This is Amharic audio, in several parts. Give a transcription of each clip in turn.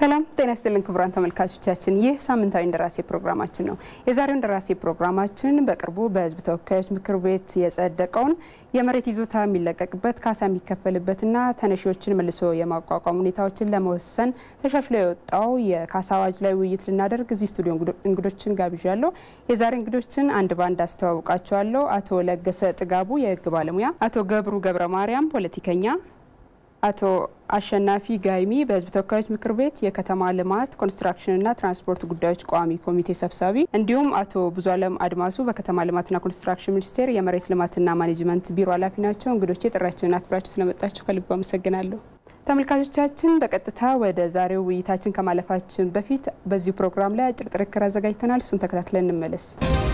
ሰላም ጤና ይስጥልን ክቡራን ተመልካቾቻችን፣ ይህ ሳምንታዊ እንደራሴ ፕሮግራማችን ነው። የዛሬው እንደራሴ ፕሮግራማችን በቅርቡ በሕዝብ ተወካዮች ምክር ቤት የጸደቀውን የመሬት ይዞታ የሚለቀቅበት ካሳ የሚከፈልበትና ተነሺዎችን መልሶ የማቋቋም ሁኔታዎችን ለመወሰን ተሻሽሎ የወጣው የካሳ አዋጅ ላይ ውይይት ልናደርግ እዚህ ስቱዲዮ እንግዶችን ጋብዣለሁ። የዛሬ እንግዶችን አንድ ባንድ አስተዋውቃቸዋለሁ። አቶ ለገሰ ጥጋቡ የሕግ ባለሙያ፣ አቶ ገብሩ ገብረ ማርያም ፖለቲከኛ አቶ አሸናፊ ጋይሚ በህዝብ ተወካዮች ምክር ቤት የከተማ ልማት ኮንስትራክሽንና ትራንስፖርት ጉዳዮች ቋሚ ኮሚቴ ሰብሳቢ እንዲሁም አቶ ብዙ አለም አድማሱ በከተማ ልማትና ኮንስትራክሽን ሚኒስቴር የመሬት ልማትና ማኔጅመንት ቢሮ ኃላፊ ናቸው። እንግዶቼ ጥሪያችንን አክብራችሁ ስለመጣችሁ ከልብ አመሰግናለሁ። ተመልካቾቻችን በቀጥታ ወደ ዛሬው ውይይታችን ከማለፋችን በፊት በዚሁ ፕሮግራም ላይ አጭር ጥርክር አዘጋጅተናል። እሱን ተከታትለን እንመለስ።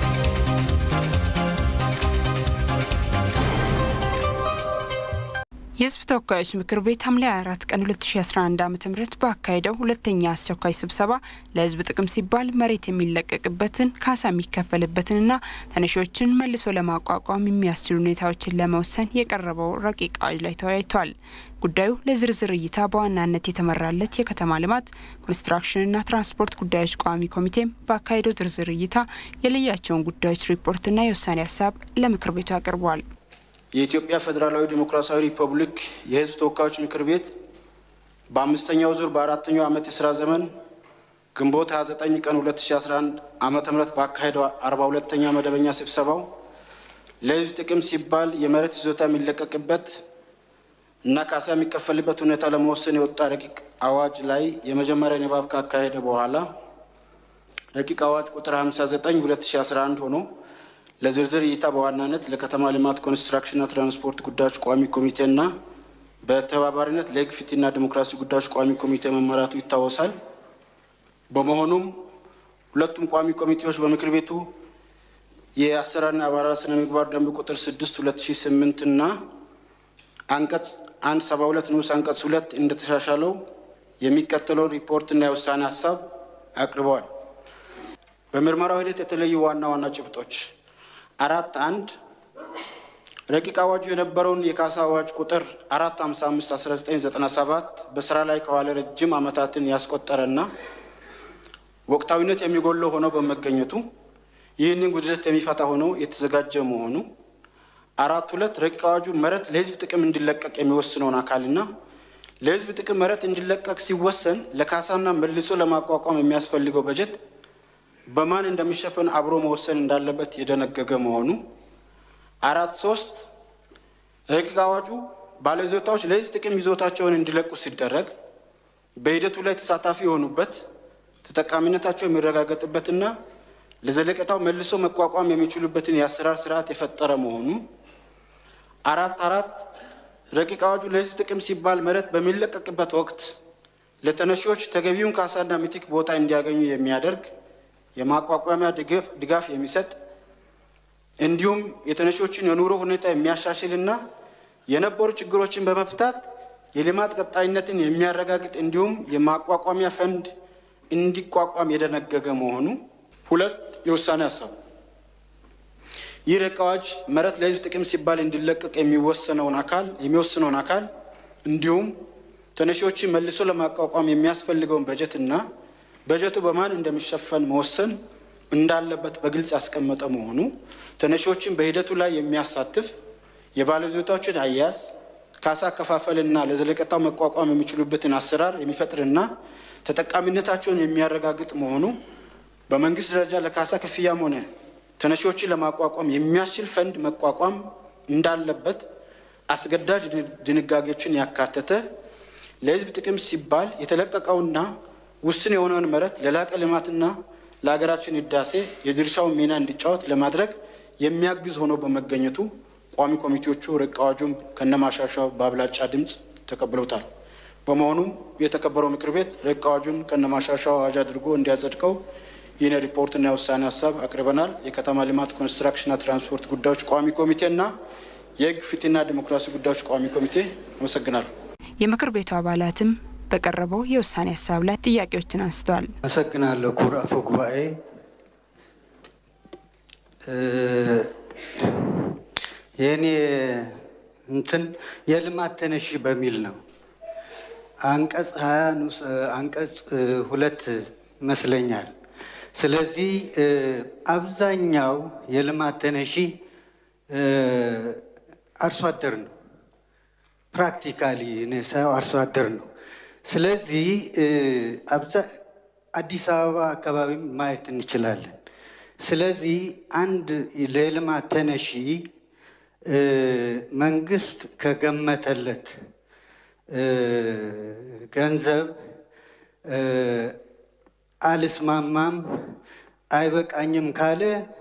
የህዝብ ተወካዮች ምክር ቤት ሐምሌ 24 ቀን 2011 ዓ ም ባካሄደው ሁለተኛ አስቸኳይ ስብሰባ ለህዝብ ጥቅም ሲባል መሬት የሚለቀቅበትን ካሳ የሚከፈልበትንና ተነሺዎችን መልሶ ለማቋቋም የሚያስችሉ ሁኔታዎችን ለመወሰን የቀረበው ረቂቅ አዋጅ ላይ ተወያይቷል። ጉዳዩ ለዝርዝር እይታ በዋናነት የተመራለት የከተማ ልማት ኮንስትራክሽንና ትራንስፖርት ጉዳዮች ቋሚ ኮሚቴም ባካሄደው ዝርዝር እይታ የለያቸውን ጉዳዮች ሪፖርትና የውሳኔ ሀሳብ ለምክር ቤቱ አቅርቧል። የኢትዮጵያ ፌዴራላዊ ዴሞክራሲያዊ ሪፐብሊክ የህዝብ ተወካዮች ምክር ቤት በአምስተኛው ዙር በአራተኛው ዓመት የስራ ዘመን ግንቦት 29 ቀን 2011 ዓ ም ባካሄደው 42ኛ መደበኛ ስብሰባው ለህዝብ ጥቅም ሲባል የመሬት ይዞታ የሚለቀቅበት እና ካሳ የሚከፈልበት ሁኔታ ለመወሰን የወጣ ረቂቅ አዋጅ ላይ የመጀመሪያ ንባብ ካካሄደ በኋላ ረቂቅ አዋጅ ቁጥር 59 2011 ሆኖ ለዝርዝር እይታ በዋናነት ለከተማ ልማት ኮንስትራክሽንና ትራንስፖርት ጉዳዮች ቋሚ ኮሚቴና በተባባሪነት ለህግ ፍትህና ዲሞክራሲ ጉዳዮች ቋሚ ኮሚቴ መመራቱ ይታወሳል። በመሆኑም ሁለቱም ቋሚ ኮሚቴዎች በምክር ቤቱ የአሰራርና አባላት ስነ ምግባር ደንብ ቁጥር 6 2008 እና አንቀጽ 172 ንዑስ አንቀጽ 2 እንደተሻሻለው የሚከተለውን ሪፖርትና የውሳኔ ሀሳብ አቅርበዋል። በምርመራው ሂደት የተለዩ ዋና ዋና ጭብጦች አራት አንድ ረቂቅ አዋጁ የነበረውን የካሳ አዋጅ ቁጥር አራት ሀምሳ አምስት አስራ ዘጠኝ ዘጠና ሰባት በስራ ላይ ከዋለ ረጅም ዓመታትን ያስቆጠረና ወቅታዊነት የሚጎለው ሆኖ በመገኘቱ ይህንን ጉድለት የሚፈታ ሆኖ የተዘጋጀ መሆኑ አራት ሁለት ረቂቅ አዋጁ መሬት ለህዝብ ጥቅም እንዲለቀቅ የሚወስነውን አካልና ለህዝብ ጥቅም መሬት እንዲለቀቅ ሲወሰን ለካሳና መልሶ ለማቋቋም የሚያስፈልገው በጀት በማን እንደሚሸፈን አብሮ መወሰን እንዳለበት የደነገገ መሆኑ። አራት ሶስት ረቂቅ አዋጁ ባለይዞታዎች ለህዝብ ጥቅም ይዞታቸውን እንዲለቁ ሲደረግ በሂደቱ ላይ ተሳታፊ የሆኑበት ተጠቃሚነታቸው የሚረጋገጥበትና ለዘለቀታው መልሶ መቋቋም የሚችሉበትን የአሰራር ስርዓት የፈጠረ መሆኑ። አራት አራት ረቂቅ አዋጁ ለህዝብ ጥቅም ሲባል መሬት በሚለቀቅበት ወቅት ለተነሺዎች ተገቢውን ካሳና ምትክ ቦታ እንዲያገኙ የሚያደርግ የማቋቋሚያ ድጋፍ የሚሰጥ እንዲሁም የተነሺዎችን የኑሮ ሁኔታ የሚያሻሽልና የነበሩ ችግሮችን በመፍታት የልማት ቀጣይነትን የሚያረጋግጥ እንዲሁም የማቋቋሚያ ፈንድ እንዲቋቋም የደነገገ መሆኑ። ሁለት የውሳኔ ሀሳብ ይህ ረቂቅ አዋጅ መሬት ለህዝብ ጥቅም ሲባል እንዲለቀቅ የሚወሰነውን አካል የሚወስነውን አካል እንዲሁም ተነሺዎችን መልሶ ለማቋቋም የሚያስፈልገውን በጀትና በጀቱ በማን እንደሚሸፈን መወሰን እንዳለበት በግልጽ ያስቀመጠ መሆኑ ተነሺዎችን በሂደቱ ላይ የሚያሳትፍ የባለይዞታዎችን አያያዝ፣ ካሳ አከፋፈልና ለዘለቀታው መቋቋም የሚችሉበትን አሰራር የሚፈጥርና ተጠቃሚነታቸውን የሚያረጋግጥ መሆኑ በመንግስት ደረጃ ለካሳ ክፍያም ሆነ ተነሺዎችን ለማቋቋም የሚያስችል ፈንድ መቋቋም እንዳለበት አስገዳጅ ድንጋጌዎችን ያካተተ ለህዝብ ጥቅም ሲባል የተለቀቀውና ውስን የሆነውን መሬት ለላቀ ልማትና ለሀገራችን ህዳሴ የድርሻውን ሚና እንዲጫወት ለማድረግ የሚያግዝ ሆኖ በመገኘቱ ቋሚ ኮሚቴዎቹ ረቂቅ አዋጁን ከነማሻሻያው በአብላጫ ድምፅ ተቀብለውታል። በመሆኑም የተከበረው ምክር ቤት ረቂቅ አዋጁን ከነማሻሻያው አዋጅ አድርጎ እንዲያጸድቀው ይህን ሪፖርትና የውሳኔ ሀሳብ አቅርበናል። የከተማ ልማት ኮንስትራክሽንና ትራንስፖርት ጉዳዮች ቋሚ ኮሚቴና የህግ ፍትህና ዲሞክራሲ ጉዳዮች ቋሚ ኮሚቴ አመሰግናለሁ። የምክር ቤቱ አባላትም በቀረበው የውሳኔ ሀሳብ ላይ ጥያቄዎችን አንስተዋል። አመሰግናለሁ ክቡር አፈ ጉባኤ። የእኔ እንትን የልማት ተነሺ በሚል ነው። አንቀጽ ሀያ ንዑስ አንቀጽ ሁለት ይመስለኛል። ስለዚህ አብዛኛው የልማት ተነሺ አርሶ አደር ነው። ፕራክቲካሊ እኔ ሳየው አርሶ አደር ነው። ስለዚህ አዲስ አበባ አካባቢ ማየት እንችላለን። ስለዚህ አንድ ለልማት ተነሺ መንግስት ከገመተለት ገንዘብ አልስማማም፣ አይበቃኝም ካለ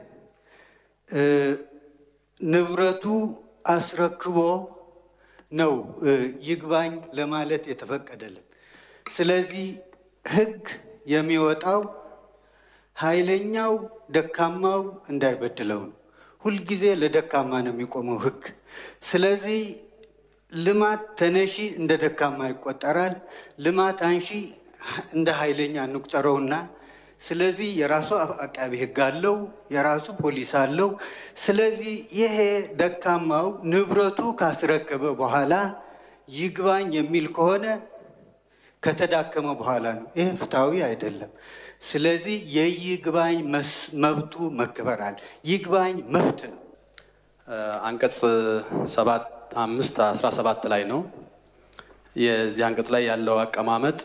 ንብረቱ አስረክቦ ነው ይግባኝ ለማለት የተፈቀደለት። ስለዚህ ህግ የሚወጣው ኃይለኛው ደካማው እንዳይበድለው ነው። ሁልጊዜ ለደካማ ነው የሚቆመው ህግ። ስለዚህ ልማት ተነሺ እንደ ደካማ ይቆጠራል። ልማት አንሺ እንደ ኃይለኛ እንቁጠረውና ስለዚህ የራሱ አቃቢ ህግ አለው፣ የራሱ ፖሊስ አለው። ስለዚህ ይሄ ደካማው ንብረቱ ካስረከበ በኋላ ይግባኝ የሚል ከሆነ ከተዳከመ በኋላ ነው። ይሄ ፍትሐዊ አይደለም። ስለዚህ የይግባኝ መብቱ መከበራል። ይግባኝ መብት ነው። አንቀጽ ሰባት አምስት አስራ ሰባት ላይ ነው። የዚህ አንቀጽ ላይ ያለው አቀማመጥ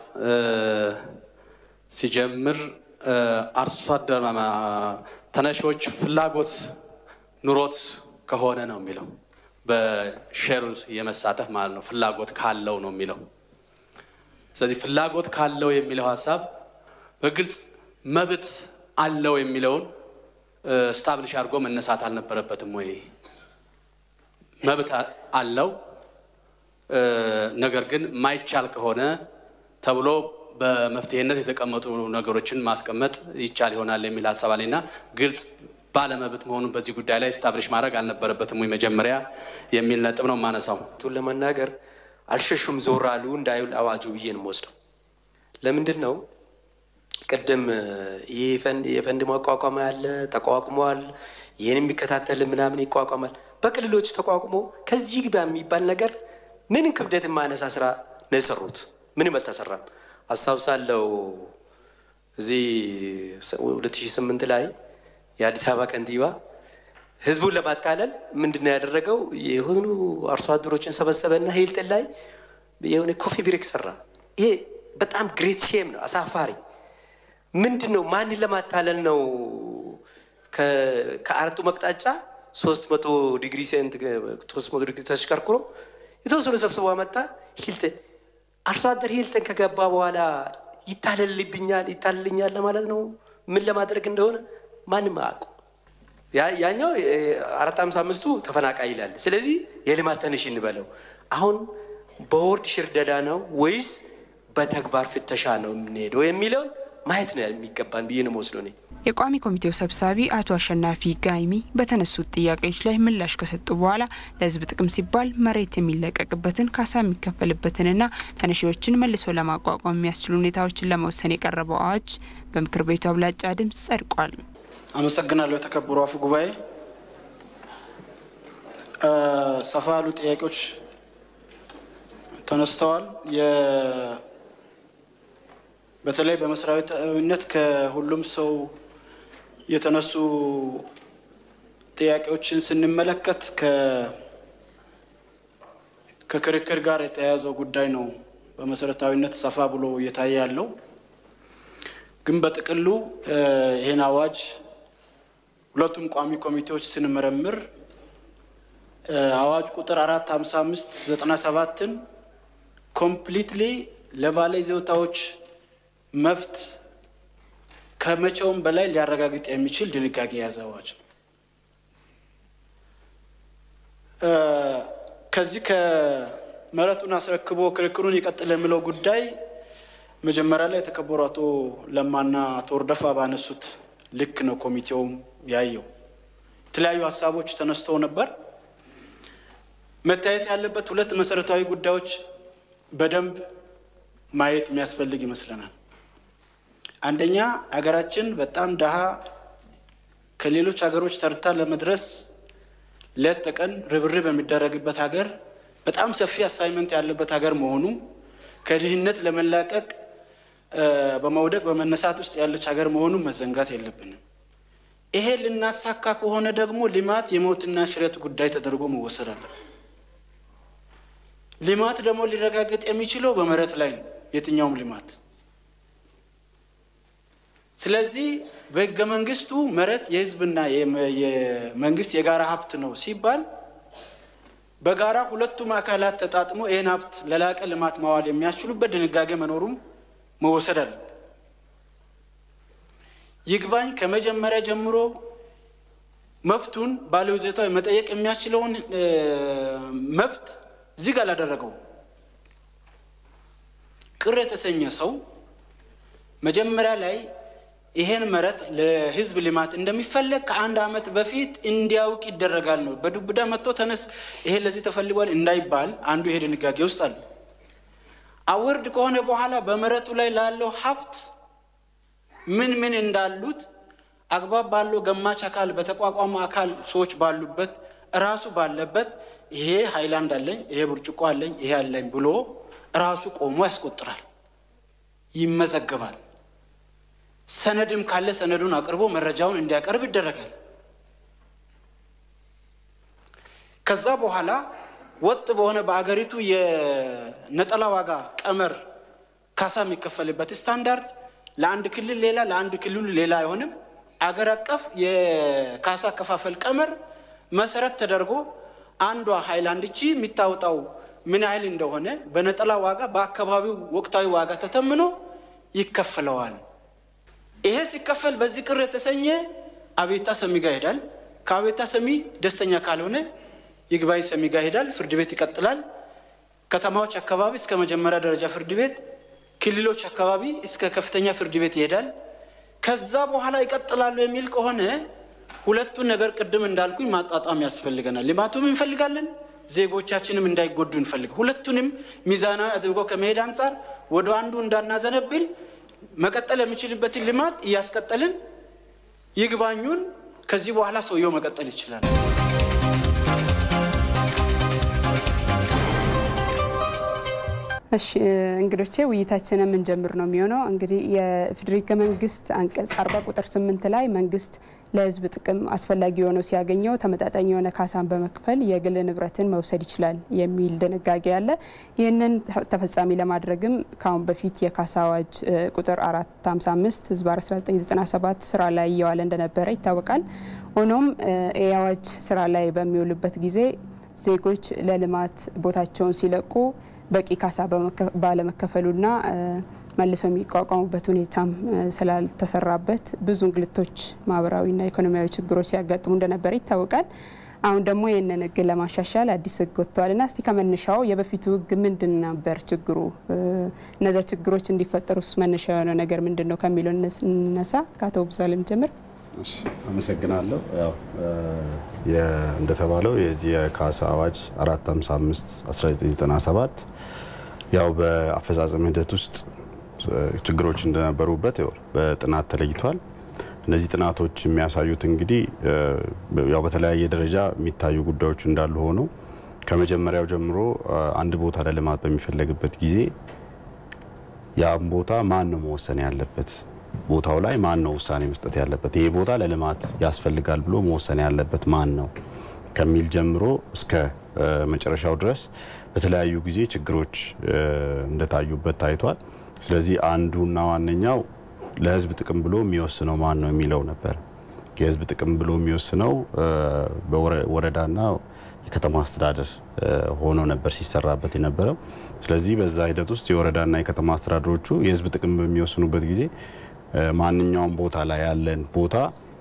ሲጀምር አርሶ አደር ተነሺዎች ፍላጎት ኑሮት ከሆነ ነው የሚለው በሼር የመሳተፍ ማለት ነው። ፍላጎት ካለው ነው የሚለው። ስለዚህ ፍላጎት ካለው የሚለው ሀሳብ በግልጽ መብት አለው የሚለውን ስታብሊሽ አድርጎ መነሳት አልነበረበትም ወይ? መብት አለው ነገር ግን ማይቻል ከሆነ ተብሎ በመፍትሄነት የተቀመጡ ነገሮችን ማስቀመጥ ይቻል ይሆናል የሚል ሀሳብ አለኝና ግልጽ ባለመብት መሆኑን በዚህ ጉዳይ ላይ ስታብሊሽ ማድረግ አልነበረበትም ወይ መጀመሪያ የሚል ነጥብ ነው የማነሳው። ቱን ለመናገር አልሸሹም ዞር አሉ እንዳይውል አዋጁ ብዬ ነው የምወስደው። ለምንድን ነው ቅድም ይህ የፈንድ ማቋቋም ያለ ተቋቁሟል፣ ይህን የሚከታተል ምናምን ይቋቋማል። በክልሎች ተቋቁሞ ከዚህ ግባ የሚባል ነገር ምንም ክብደት የማያነሳ ስራ ነው የሰሩት። ምንም አልተሰራም። አስታውሳለሁ እዚህ 2008 ላይ የአዲስ አበባ ከንቲባ ህዝቡን ለማታለል ምንድን ነው ያደረገው? የሆኑ አርሶ አደሮችን ሰበሰበና ሂልተን ላይ የሆነ ኮፊ ብሬክ ሰራ። ይሄ በጣም ግሬት ሼም ነው፣ አሳፋሪ ምንድን ነው? ማንን ለማታለል ነው? ከአራቱ መቅጣጫ ሶስት መቶ ዲግሪ ሴንት ሶስት መቶ ዲግሪ ተሽከርክሮ የተወሰኑ ሰብስቦ መጣ። ሂልተን አርሶ አደር ሂልተን ከገባ በኋላ ይታለልብኛል ይታለልኛል ለማለት ነው። ምን ለማድረግ እንደሆነ ማንም አያውቁ። ያኛው አራት አምሳ አምስቱ ተፈናቃይ ይላል። ስለዚህ የልማት ተነሽ እንበለው። አሁን በወርድ ሽርደዳ ነው ወይስ በተግባር ፍተሻ ነው የምንሄደው የሚለውን ማየት ነው የሚገባን ብዬ ነው መወስዶ ነኝ። የቋሚ ኮሚቴው ሰብሳቢ አቶ አሸናፊ ጋይሚ በተነሱት ጥያቄዎች ላይ ምላሽ ከሰጡ በኋላ ለሕዝብ ጥቅም ሲባል መሬት የሚለቀቅበትን ካሳ የሚከፈልበትንና ተነሺዎችን መልሶ ለማቋቋም የሚያስችሉ ሁኔታዎችን ለመወሰን የቀረበው አዋጅ በምክር ቤቱ አብላጫ ድምፅ ጸድቋል። አመሰግናለሁ። የተከበሩ አፈ ጉባኤ፣ ሰፋ ያሉ ጥያቄዎች ተነስተዋል። በተለይ በመስሪያዊነት ከሁሉም ሰው የተነሱ ጥያቄዎችን ስንመለከት ከክርክር ጋር የተያያዘው ጉዳይ ነው በመሰረታዊነት ሰፋ ብሎ እየታየ ያለው። ግን በጥቅሉ ይህን አዋጅ ሁለቱም ቋሚ ኮሚቴዎች ስንመረምር አዋጅ ቁጥር አራት ሀምሳ አምስት ዘጠና ሰባትን ኮምፕሊትሊ ለባለ ይዞታዎች መብት ከመቼውም በላይ ሊያረጋግጥ የሚችል ድንጋጌ የያዘ አዋጅ ነው። ከዚህ ከመሬቱን አስረክቦ ክርክሩን ይቀጥል የሚለው ጉዳይ መጀመሪያ ላይ የተከበሩ አቶ ለማና አቶ ወርደፋ ባነሱት ልክ ነው ኮሚቴውም ያየው። የተለያዩ ሀሳቦች ተነስተው ነበር። መታየት ያለበት ሁለት መሰረታዊ ጉዳዮች በደንብ ማየት የሚያስፈልግ ይመስለናል። አንደኛ ሀገራችን በጣም ድሃ ከሌሎች ሀገሮች ተርታ ለመድረስ ሌት ተቀን ርብርብ የሚደረግበት ሀገር፣ በጣም ሰፊ አሳይመንት ያለበት ሀገር መሆኑ ከድህነት ለመላቀቅ በመውደቅ በመነሳት ውስጥ ያለች ሀገር መሆኑን መዘንጋት የለብንም። ይሄ ልናሳካ ከሆነ ደግሞ ልማት የሞትና ሽረት ጉዳይ ተደርጎ መወሰድ አለበት። ልማት ደግሞ ሊረጋገጥ የሚችለው በመሬት ላይ ነው፣ የትኛውም ልማት። ስለዚህ በሕገ መንግስቱ መሬት የህዝብና የመንግስት የጋራ ሀብት ነው ሲባል በጋራ ሁለቱም አካላት ተጣጥሞ ይህን ሀብት ለላቀ ልማት ማዋል የሚያስችሉበት ድንጋጌ መኖሩም መወሰድ አለ። ይግባኝ ከመጀመሪያ ጀምሮ መብቱን ባለይዞታው መጠየቅ የሚያስችለውን መብት ዝግ አላደረገውም። ቅር የተሰኘ ሰው መጀመሪያ ላይ ይሄን መሬት ለህዝብ ልማት እንደሚፈለግ ከአንድ ዓመት በፊት እንዲያውቅ ይደረጋል ነው። በዱብዳ መጥቶ ተነስ ይሄ ለዚህ ተፈልጓል እንዳይባል አንዱ ይሄ ድንጋጌ ውስጥ አለ። አውርድ ከሆነ በኋላ በመሬቱ ላይ ላለው ሀብት ምን ምን እንዳሉት አግባብ ባለው ገማች አካል በተቋቋመ አካል ሰዎች ባሉበት ራሱ ባለበት ይሄ ሃይላንድ አለኝ፣ ይሄ ብርጭቆ አለኝ፣ ይሄ አለኝ ብሎ ራሱ ቆሞ ያስቆጥራል፣ ይመዘገባል። ሰነድም ካለ ሰነዱን አቅርቦ መረጃውን እንዲያቀርብ ይደረጋል። ከዛ በኋላ ወጥ በሆነ በአገሪቱ የነጠላ ዋጋ ቀመር ካሳ የሚከፈልበት ስታንዳርድ ለአንድ ክልል ሌላ ለአንድ ክልሉ ሌላ አይሆንም። አገር አቀፍ የካሳ አከፋፈል ቀመር መሰረት ተደርጎ አንዷ ሃይላንድ ቺ የሚታወጣው ምን ያህል እንደሆነ በነጠላ ዋጋ በአካባቢው ወቅታዊ ዋጋ ተተምኖ ይከፈለዋል። ይሄ ሲከፈል በዚህ ቅር የተሰኘ አቤታ ሰሚ ጋር ይሄዳል። ከአቤታ ሰሚ ደስተኛ ካልሆነ ይግባኝ ሰሚ ጋር ይሄዳል። ፍርድ ቤት ይቀጥላል። ከተማዎች አካባቢ እስከ መጀመሪያ ደረጃ ፍርድ ቤት፣ ክልሎች አካባቢ እስከ ከፍተኛ ፍርድ ቤት ይሄዳል። ከዛ በኋላ ይቀጥላሉ የሚል ከሆነ ሁለቱን ነገር ቅድም እንዳልኩኝ ማጣጣም ያስፈልገናል። ልማቱም እንፈልጋለን፣ ዜጎቻችንም እንዳይጎዱ እንፈልግ። ሁለቱንም ሚዛናዊ አድርጎ ከመሄድ አንጻር ወደ አንዱ እንዳናዘነብል መቀጠል የሚችልበትን ልማት እያስቀጠልን ይግባኙን ከዚህ በኋላ ሰውየው መቀጠል ይችላል። እሺ እንግዶቼ ውይይታችንን የምንጀምር ነው የሚሆነው። እንግዲህ የኢፌዴሪ ሕገ መንግስት አንቀጽ አርባ ቁጥር ስምንት ላይ መንግስት ለሕዝብ ጥቅም አስፈላጊ የሆነው ሲያገኘው ተመጣጣኝ የሆነ ካሳን በመክፈል የግል ንብረትን መውሰድ ይችላል የሚል ድንጋጌ አለ። ይህንን ተፈጻሚ ለማድረግም ከአሁን በፊት የካሳ አዋጅ ቁጥር 455 ህዝብ 1997 ስራ ላይ እየዋለ እንደነበረ ይታወቃል። ሆኖም ይህ አዋጅ ስራ ላይ በሚውልበት ጊዜ ዜጎች ለልማት ቦታቸውን ሲለቁ በቂ ካሳ ባለመከፈሉና መልሰው የሚቋቋሙበት ሁኔታም ስላልተሰራበት ብዙ እንግልቶች፣ ማህበራዊና ኢኮኖሚያዊ ችግሮች ሲያጋጥሙ እንደነበረ ይታወቃል። አሁን ደግሞ ይህንን ህግ ለማሻሻል አዲስ ህግ ወጥተዋልና እስቲ ከመነሻው የበፊቱ ህግ ምንድን ነበር ችግሩ? እነዚያ ችግሮች እንዲፈጠሩስ መነሻ የሆነው ነገር ምንድን ነው ከሚለው እንነሳ። ከአቶ ብዙአለም ጀምር። አመሰግናለሁ። ያው እንደተባለው የዚህ የካሳ አዋጅ 455 1997 ያው በአፈጻጸም ሂደት ውስጥ ችግሮች እንደነበሩበት በጥናት ተለይቷል። እነዚህ ጥናቶች የሚያሳዩት እንግዲህ ያው በተለያየ ደረጃ የሚታዩ ጉዳዮች እንዳሉ ሆነው ከመጀመሪያው ጀምሮ አንድ ቦታ ለልማት በሚፈለግበት ጊዜ ያም ቦታ ማን ነው መወሰን ያለበት ቦታው ላይ ማን ነው ውሳኔ መስጠት ያለበት? ይሄ ቦታ ለልማት ያስፈልጋል ብሎ መወሰን ያለበት ማን ነው ከሚል ጀምሮ እስከ መጨረሻው ድረስ በተለያዩ ጊዜ ችግሮች እንደታዩበት ታይቷል። ስለዚህ አንዱና ዋነኛው ለሕዝብ ጥቅም ብሎ የሚወስነው ማን ነው የሚለው ነበር። የሕዝብ ጥቅም ብሎ የሚወስነው በወረዳና የከተማ አስተዳደር ሆኖ ነበር ሲሰራበት የነበረው። ስለዚህ በዛ ሂደት ውስጥ የወረዳና የከተማ አስተዳደሮቹ የሕዝብ ጥቅም በሚወስኑበት ጊዜ ማንኛውም ቦታ ላይ ያለን ቦታ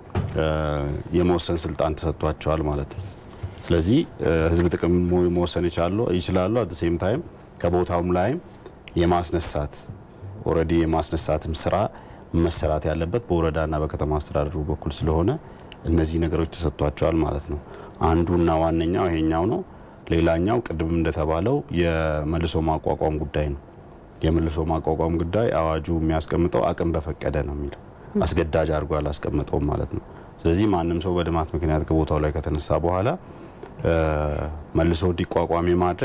የመወሰን ስልጣን ተሰጥቷቸዋል ማለት ነው። ስለዚህ ህዝብ ጥቅም መወሰን ይችላሉ። አት ሴም ታይም ከቦታውም ላይም የማስነሳት ኦልሬዲ የማስነሳትም ስራ መሰራት ያለበት በወረዳና በከተማ አስተዳደሩ በኩል ስለሆነ እነዚህ ነገሮች ተሰጥቷቸዋል ማለት ነው። አንዱና ዋነኛው ይሄኛው ነው። ሌላኛው ቅድም እንደተባለው የመልሶ ማቋቋም ጉዳይ ነው። የመልሶ ማቋቋም ጉዳይ አዋጁ የሚያስቀምጠው አቅም በፈቀደ ነው የሚለው አስገዳጅ አድርጎ አላስቀምጠውም ማለት ነው። ስለዚህ ማንም ሰው በልማት ምክንያት ከቦታው ላይ ከተነሳ በኋላ መልሶ እንዲቋቋም የማድረግ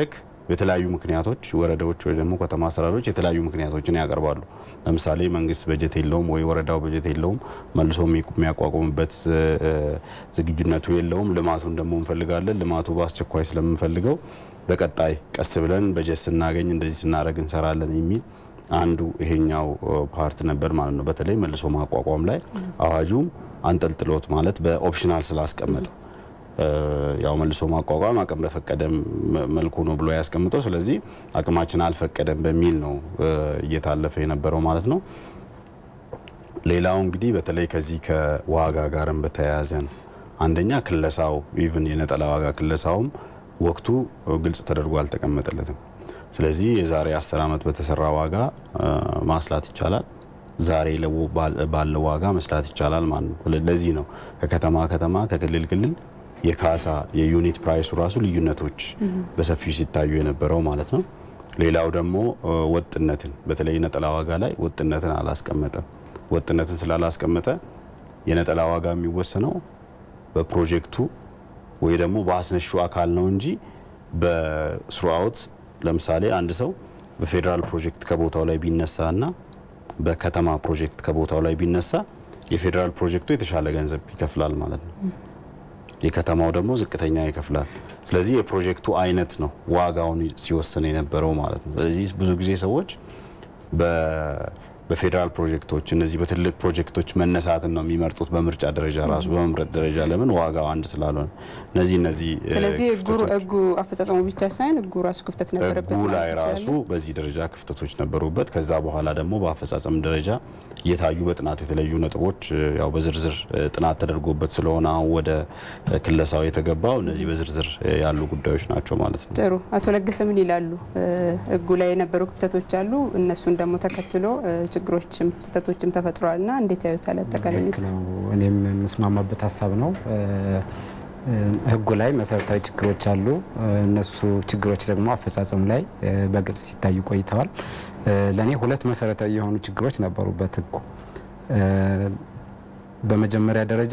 የተለያዩ ምክንያቶች ወረዳዎች ወይ ደግሞ ከተማ አስተዳደሮች የተለያዩ ምክንያቶችን ያቀርባሉ። ለምሳሌ መንግስት በጀት የለውም ወይ ወረዳው በጀት የለውም፣ መልሶ የሚያቋቁምበት ዝግጁነቱ የለውም። ልማቱን ደግሞ እንፈልጋለን። ልማቱ በአስቸኳይ ስለምንፈልገው በቀጣይ ቀስ ብለን በጀት ስናገኝ እንደዚህ ስናደርግ እንሰራለን የሚል አንዱ ይሄኛው ፓርት ነበር ማለት ነው። በተለይ መልሶ ማቋቋም ላይ አዋጁም አንጠልጥሎት ማለት በኦፕሽናል ስላስቀመጠው ያው መልሶ ማቋቋም አቅም በፈቀደ መልኩ ነው ብሎ ያስቀምጠው። ስለዚህ አቅማችን አልፈቀደም በሚል ነው እየታለፈ የነበረው ማለት ነው። ሌላው እንግዲህ በተለይ ከዚህ ከዋጋ ጋርም በተያያዘ ነው። አንደኛ ክለሳው ኢቭን የነጠላ ዋጋ ክለሳውም ወቅቱ ግልጽ ተደርጎ አልተቀመጠለትም። ስለዚህ የዛሬ አስር ዓመት በተሰራ ዋጋ ማስላት ይቻላል፣ ዛሬ ባለው ዋጋ መስላት ይቻላል ማለት ነው። ለዚህ ነው ከከተማ ከተማ ከክልል ክልል የካሳ የዩኒት ፕራይሱ ራሱ ልዩነቶች በሰፊው ሲታዩ የነበረው ማለት ነው። ሌላው ደግሞ ወጥነትን በተለይ ነጠላ ዋጋ ላይ ወጥነትን አላስቀመጠም። ወጥነትን ስላላስቀመጠ የነጠላ ዋጋ የሚወሰነው በፕሮጀክቱ ወይ ደግሞ በአስነሹ አካል ነው እንጂ በስሩአውት ለምሳሌ አንድ ሰው በፌዴራል ፕሮጀክት ከቦታው ላይ ቢነሳ እና በከተማ ፕሮጀክት ከቦታው ላይ ቢነሳ የፌዴራል ፕሮጀክቱ የተሻለ ገንዘብ ይከፍላል ማለት ነው። የከተማው ደግሞ ዝቅተኛ ይከፍላል። ስለዚህ የፕሮጀክቱ አይነት ነው ዋጋውን ሲወስን የነበረው ማለት ነው። ስለዚህ ብዙ ጊዜ ሰዎች በፌዴራል ፕሮጀክቶች እነዚህ በትልቅ ፕሮጀክቶች መነሳትን ነው የሚመርጡት በምርጫ ደረጃ ራሱ በመምረጥ ደረጃ ለምን ዋጋው አንድ ስላልሆነ እነዚህ እነዚህ ስለዚህ ህጉ አፈጻጸሙ ብቻ ሳይሆን ህጉ ራሱ ክፍተት ነበረበት ህጉ ላይ ማለት ራሱ እንችላለን? በዚህ ደረጃ ክፍተቶች ነበሩበት። ከዛ በኋላ ደግሞ በአፈጻጸም ደረጃ እየታዩ በጥናት የተለዩ ነጥቦች ያው በዝርዝር ጥናት ተደርጎበት ስለሆነ አሁን ወደ ክለሳው የተገባው እነዚህ በዝርዝር ያሉ ጉዳዮች ናቸው ማለት ነው። ጥሩ አቶ ለገሰ ምን ይላሉ? ህጉ ላይ የነበሩ ክፍተቶች አሉ። እነሱን ደግሞ ተከትሎ ችግሮችም ስህተቶችም ተፈጥረዋል እና እንዴት ያዩታል? አጠቃላይ ልክ ነው። እኔም የምስማማበት ሀሳብ ነው። ህጉ ላይ መሰረታዊ ችግሮች አሉ። እነሱ ችግሮች ደግሞ አፈጻጸም ላይ በግልጽ ሲታዩ ቆይተዋል። ለእኔ ሁለት መሰረታዊ የሆኑ ችግሮች ነበሩበት ህጉ። በመጀመሪያ ደረጃ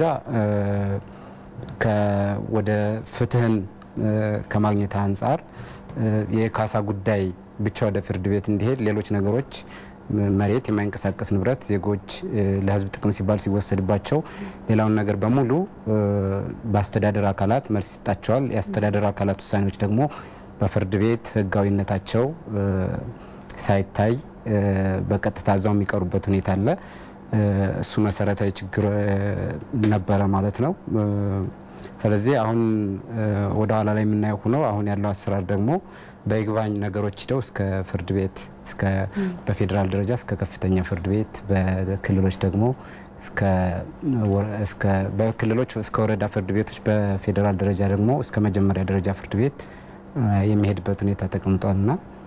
ወደ ፍትህን ከማግኘት አንጻር የካሳ ጉዳይ ብቻ ወደ ፍርድ ቤት እንዲሄድ ሌሎች ነገሮች መሬት፣ የማይንቀሳቀስ ንብረት ዜጎች ለህዝብ ጥቅም ሲባል ሲወሰድባቸው ሌላውን ነገር በሙሉ በአስተዳደር አካላት መልስ ይሰጣቸዋል። የአስተዳደር አካላት ውሳኔዎች ደግሞ በፍርድ ቤት ህጋዊነታቸው ሳይታይ በቀጥታ እዛው የሚቀሩበት ሁኔታ አለ። እሱ መሰረታዊ ችግር ነበረ ማለት ነው። ስለዚህ አሁን ወደ ኋላ ላይ የምናየው ሆኖ አሁን ያለው አሰራር ደግሞ በይግባኝ ነገሮች ሂደው እስከ ፍርድ ቤት እስከ በፌዴራል ደረጃ እስከ ከፍተኛ ፍርድ ቤት በክልሎች ደግሞ በክልሎች እስከ ወረዳ ፍርድ ቤቶች በፌዴራል ደረጃ ደግሞ እስከ መጀመሪያ ደረጃ ፍርድ ቤት የሚሄድበት ሁኔታ ተቀምጧልና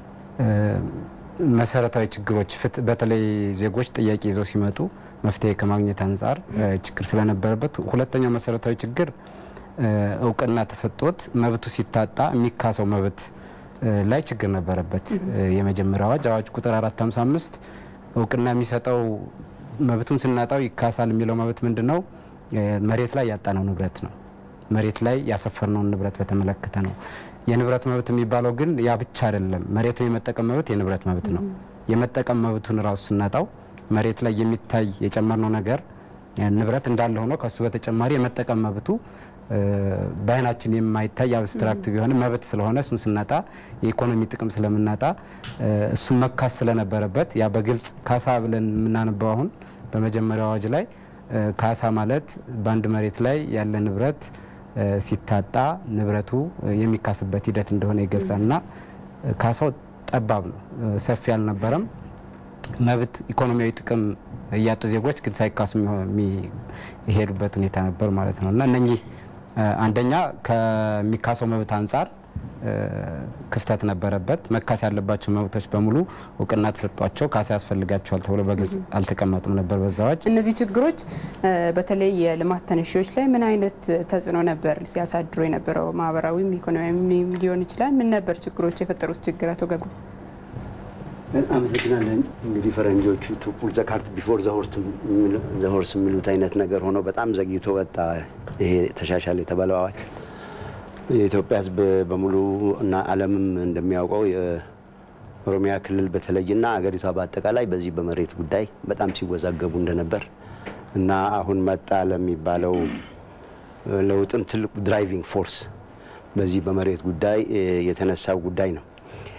መሰረታዊ ችግሮች በተለይ ዜጎች ጥያቄ ይዘው ሲመጡ መፍትሄ ከማግኘት አንጻር ችግር ስለነበረበት፣ ሁለተኛው መሰረታዊ ችግር እውቅና ተሰጥቶት መብቱ ሲታጣ የሚካሰው መብት ላይ ችግር ነበረበት። የመጀመሪያ አዋጅ አዋጅ ቁጥር 455 እውቅና የሚሰጠው መብቱን ስናጣው ይካሳል የሚለው መብት ምንድን ነው? መሬት ላይ ያጣነው ንብረት ነው። መሬት ላይ ያሰፈርነውን ንብረት በተመለከተ ነው። የንብረት መብት የሚባለው ግን ያ ብቻ አይደለም። መሬትን የመጠቀም መብት የንብረት መብት ነው። የመጠቀም መብቱን ራሱ ስናጣው መሬት ላይ የሚታይ የጨመርነው ነገር ንብረት እንዳለ ሆኖ ከሱ በተጨማሪ የመጠቀም መብቱ በአይናችን የማይታይ አብስትራክት ቢሆንም መብት ስለሆነ እሱን ስናጣ የኢኮኖሚ ጥቅም ስለምናጣ እሱን መካስ ስለነበረበት ያ በግልጽ ካሳ ብለን የምናነበው አሁን በመጀመሪያው አዋጅ ላይ ካሳ ማለት በአንድ መሬት ላይ ያለ ንብረት ሲታጣ ንብረቱ የሚካስበት ሂደት እንደሆነ ይገልጻል እና ካሳው ጠባብ ነው፣ ሰፊ አልነበረም። መብት ኢኮኖሚያዊ ጥቅም እያጡ ዜጎች ግን ሳይካሱ የሚሄዱበት ሁኔታ ነበር ማለት ነው እና እነኚህ አንደኛ ከሚካሰው መብት አንጻር ክፍተት ነበረበት። መካስ ያለባቸው መብቶች በሙሉ እውቅና ተሰጧቸው ካሳ ያስፈልጋቸዋል ተብሎ በግልጽ አልተቀመጡም ነበር በዛ አዋጅ። እነዚህ ችግሮች በተለይ የልማት ተነሺዎች ላይ ምን አይነት ተጽዕኖ ነበር ሲያሳድሩ የነበረው? ማህበራዊም ኢኮኖሚያዊም ሊሆን ይችላል። ምን ነበር ችግሮች የፈጠሩት ችግር? አቶ ገጉ አመሰግናለን። እንግዲህ ፈረንጆቹ ቱ ፑል ዘ ካርት ቢፎር ዘ ሆርስ የሚሉት አይነት ነገር ሆኖ በጣም ዘግይቶ ወጣ ይሄ ተሻሻለ የተባለው አዋጅ። የኢትዮጵያ ሕዝብ በሙሉ እና ዓለምም እንደሚያውቀው የኦሮሚያ ክልል በተለይና አገሪቷ በአጠቃላይ በዚህ በመሬት ጉዳይ በጣም ሲወዛገቡ እንደነበር እና አሁን መጣ ለሚባለው ለውጥም ትልቁ ድራይቪንግ ፎርስ በዚህ በመሬት ጉዳይ የተነሳው ጉዳይ ነው።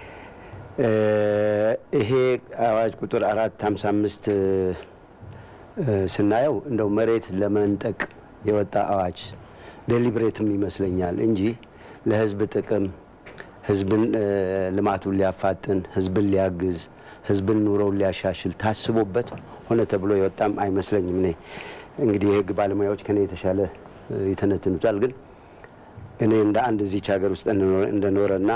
ይሄ አዋጅ ቁጥር አራት ሀምሳ አምስት ስናየው እንደው መሬት ለመንጠቅ የወጣ አዋጅ ዴሊብሬትም ይመስለኛል እንጂ ለህዝብ ጥቅም ህዝብን ልማቱን ሊያፋጥን ህዝብን ሊያግዝ ህዝብን ኑሮውን ሊያሻሽል ታስቦበት ሆነ ተብሎ የወጣም አይመስለኝም። እኔ እንግዲህ የህግ ባለሙያዎች ከኔ የተሻለ ይተነትኑታል። ግን እኔ እንደ አንድ እዚች ሀገር ውስጥ እንደኖረና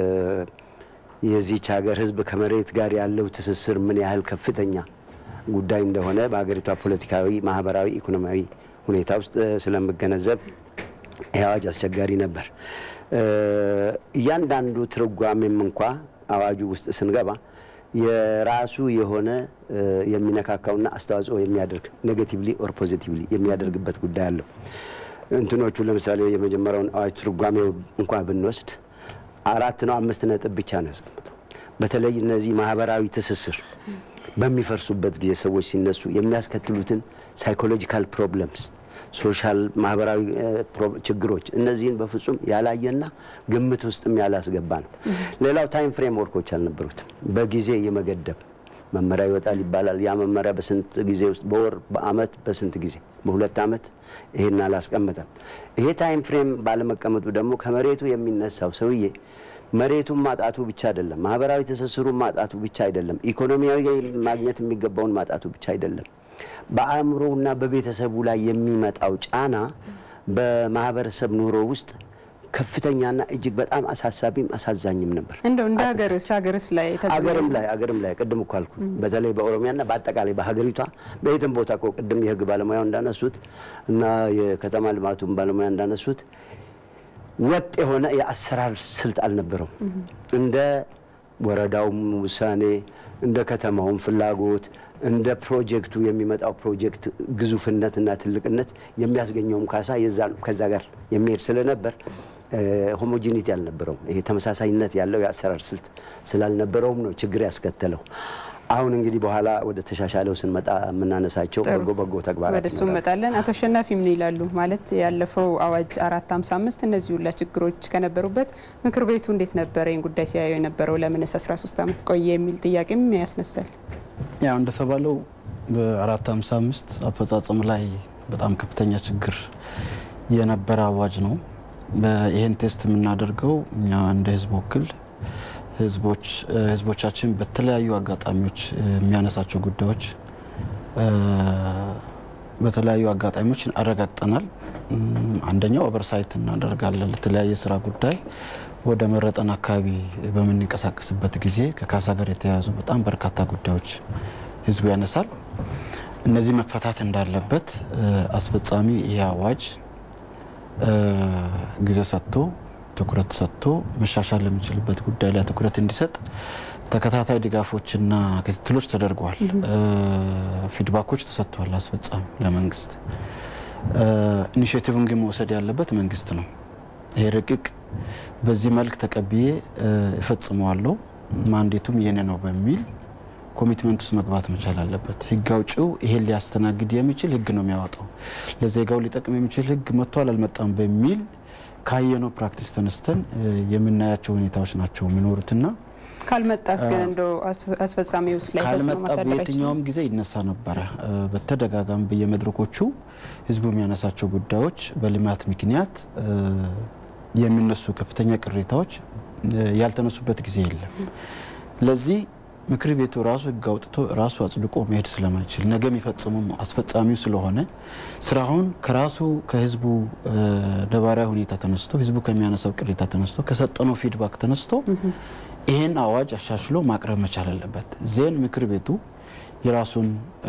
የዚች ሀገር ህዝብ ከመሬት ጋር ያለው ትስስር ምን ያህል ከፍተኛ ጉዳይ እንደሆነ በሀገሪቷ ፖለቲካዊ፣ ማህበራዊ፣ ኢኮኖሚያዊ ሁኔታ ውስጥ ስለምገነዘብ ይህ አዋጅ አስቸጋሪ ነበር። እያንዳንዱ ትርጓሜም እንኳ አዋጁ ውስጥ ስንገባ የራሱ የሆነ የሚነካካውና አስተዋጽኦ የሚያደርግ ኔጌቲቭሊ ኦር ፖዚቲቭሊ የሚያደርግበት ጉዳይ አለው። እንትኖቹ ለምሳሌ የመጀመሪያውን አዋጅ ትርጓሜው እንኳ ብንወስድ አራት ነው አምስት ነጥብ ብቻ ነው ያስቀምጠው። በተለይ እነዚህ ማህበራዊ ትስስር በሚፈርሱበት ጊዜ ሰዎች ሲነሱ የሚያስከትሉትን ሳይኮሎጂካል ፕሮብለምስ ሶሻል ማህበራዊ ችግሮች እነዚህን በፍጹም ያላየና ግምት ውስጥም ያላስገባ ነው። ሌላው ታይም ፍሬም ወርኮች አልነበሩትም። በጊዜ የመገደብ መመሪያ ይወጣል ይባላል። ያ መመሪያ በስንት ጊዜ ውስጥ በወር በአመት በስንት ጊዜ በሁለት አመት ይሄን አላስቀመጠም። ይሄ ታይም ፍሬም ባለመቀመጡ ደግሞ ከመሬቱ የሚነሳው ሰውዬ መሬቱን ማጣቱ ብቻ አይደለም፣ ማህበራዊ ትስስሩን ማጣቱ ብቻ አይደለም፣ ኢኮኖሚያዊ ማግኘት የሚገባውን ማጣቱ ብቻ አይደለም። በአእምሮና በቤተሰቡ ላይ የሚመጣው ጫና በማህበረሰብ ኑሮ ውስጥ ከፍተኛና እጅግ በጣም አሳሳቢም አሳዛኝም ነበር። እንደው እንደ ሀገርስ ሀገርስ ላይ አገርም ላይ አገርም ላይ ቅድም እኮ አልኩ። በተለይ በኦሮሚያና በአጠቃላይ በሀገሪቷ በየትም ቦታ እኮ ቅድም የህግ ባለሙያው እንዳነሱት እና የከተማ ልማቱን ባለሙያ እንዳነሱት ወጥ የሆነ የአሰራር ስልት አልነበረውም። እንደ ወረዳውም ውሳኔ እንደ ከተማውም ፍላጎት እንደ ፕሮጀክቱ የሚመጣው ፕሮጀክት ግዙፍነትና ትልቅነት የሚያስገኘውም ካሳ ከዛ ጋር የሚሄድ ስለነበር ሆሞጂኒቲ አልነበረውም። ይሄ ተመሳሳይነት ያለው የአሰራር ስልት ስላልነበረውም ነው ችግር ያስከተለው። አሁን እንግዲህ በኋላ ወደ ተሻሻለው ስንመጣ የምናነሳቸው በጎ በጎ ተግባራት ወደ እሱ እንመጣለን። አቶ አሸናፊ ምን ይላሉ? ማለት ያለፈው አዋጅ አራት ሀምሳ አምስት እነዚህ ሁላ ችግሮች ከነበሩበት ምክር ቤቱ እንዴት ነበረ ይህን ጉዳይ ሲያየው የነበረው? ለምንስ 13 ዓመት ቆየ የሚል ጥያቄም ያስነሳል። ያው እንደተባለው በአራት ሀምሳ አምስት አፈጻጸም ላይ በጣም ከፍተኛ ችግር የነበረ አዋጅ ነው። ይህን ቴስት የምናደርገው እኛ እንደ ህዝብ ወክል ህዝቦች ህዝቦቻችን በተለያዩ አጋጣሚዎች የሚያነሳቸው ጉዳዮች በተለያዩ አጋጣሚዎች አረጋግጠናል። አንደኛው ኦቨርሳይት እናደርጋለን። ለተለያየ ስራ ጉዳይ ወደ መረጠን አካባቢ በምንንቀሳቀስበት ጊዜ ከካሳ ጋር የተያያዙ በጣም በርካታ ጉዳዮች ህዝቡ ያነሳል። እነዚህ መፈታት እንዳለበት አስፈጻሚ ይህ አዋጅ ጊዜ ሰጥቶ ትኩረት ሰጥቶ መሻሻል ለሚችልበት ጉዳይ ላይ ትኩረት እንዲሰጥ ተከታታይ ድጋፎችና ክትትሎች ተደርገዋል። ፊድባኮች ተሰጥተዋል። አስፈጻሚ ለመንግስት ኢኒሽቲቭን ግን መውሰድ ያለበት መንግስት ነው። ይሄ ረቂቅ በዚህ መልክ ተቀብዬ እፈጽመዋለሁ ማንዴቱም የኔ ነው በሚል ኮሚትመንት ውስጥ መግባት መቻል አለበት። ህግ አውጪው ይሄን ሊያስተናግድ የሚችል ህግ ነው የሚያወጣው። ለዜጋው ሊጠቅም የሚችል ህግ መጥቷል አልመጣም በሚል ካየነው ፕራክቲስ ተነስተን የምናያቸው ሁኔታዎች ናቸው የሚኖሩትና ካልመጣስ ግን እንደው አስፈጻሚ ውስጥ ላይ ካልመጣ በየትኛውም ጊዜ ይነሳ ነበረ። በተደጋጋሚ በየመድረኮቹ ህዝቡ የሚያነሳቸው ጉዳዮች በልማት ምክንያት የሚነሱ ከፍተኛ ቅሬታዎች ያልተነሱበት ጊዜ የለም። ለዚህ ምክር ቤቱ ራሱ ህግ አውጥቶ ራሱ አጽድቆ መሄድ ስለማይችል ነገ የሚፈጽሙም አስፈጻሚው ስለሆነ ስራውን ከራሱ ከህዝቡ ነባራዊ ሁኔታ ተነስቶ ህዝቡ ከሚያነሳው ቅሬታ ተነስቶ ከሰጠነው ፊድባክ ተነስቶ ይህን አዋጅ አሻሽሎ ማቅረብ መቻል አለበት። ዜን ምክር ቤቱ የራሱን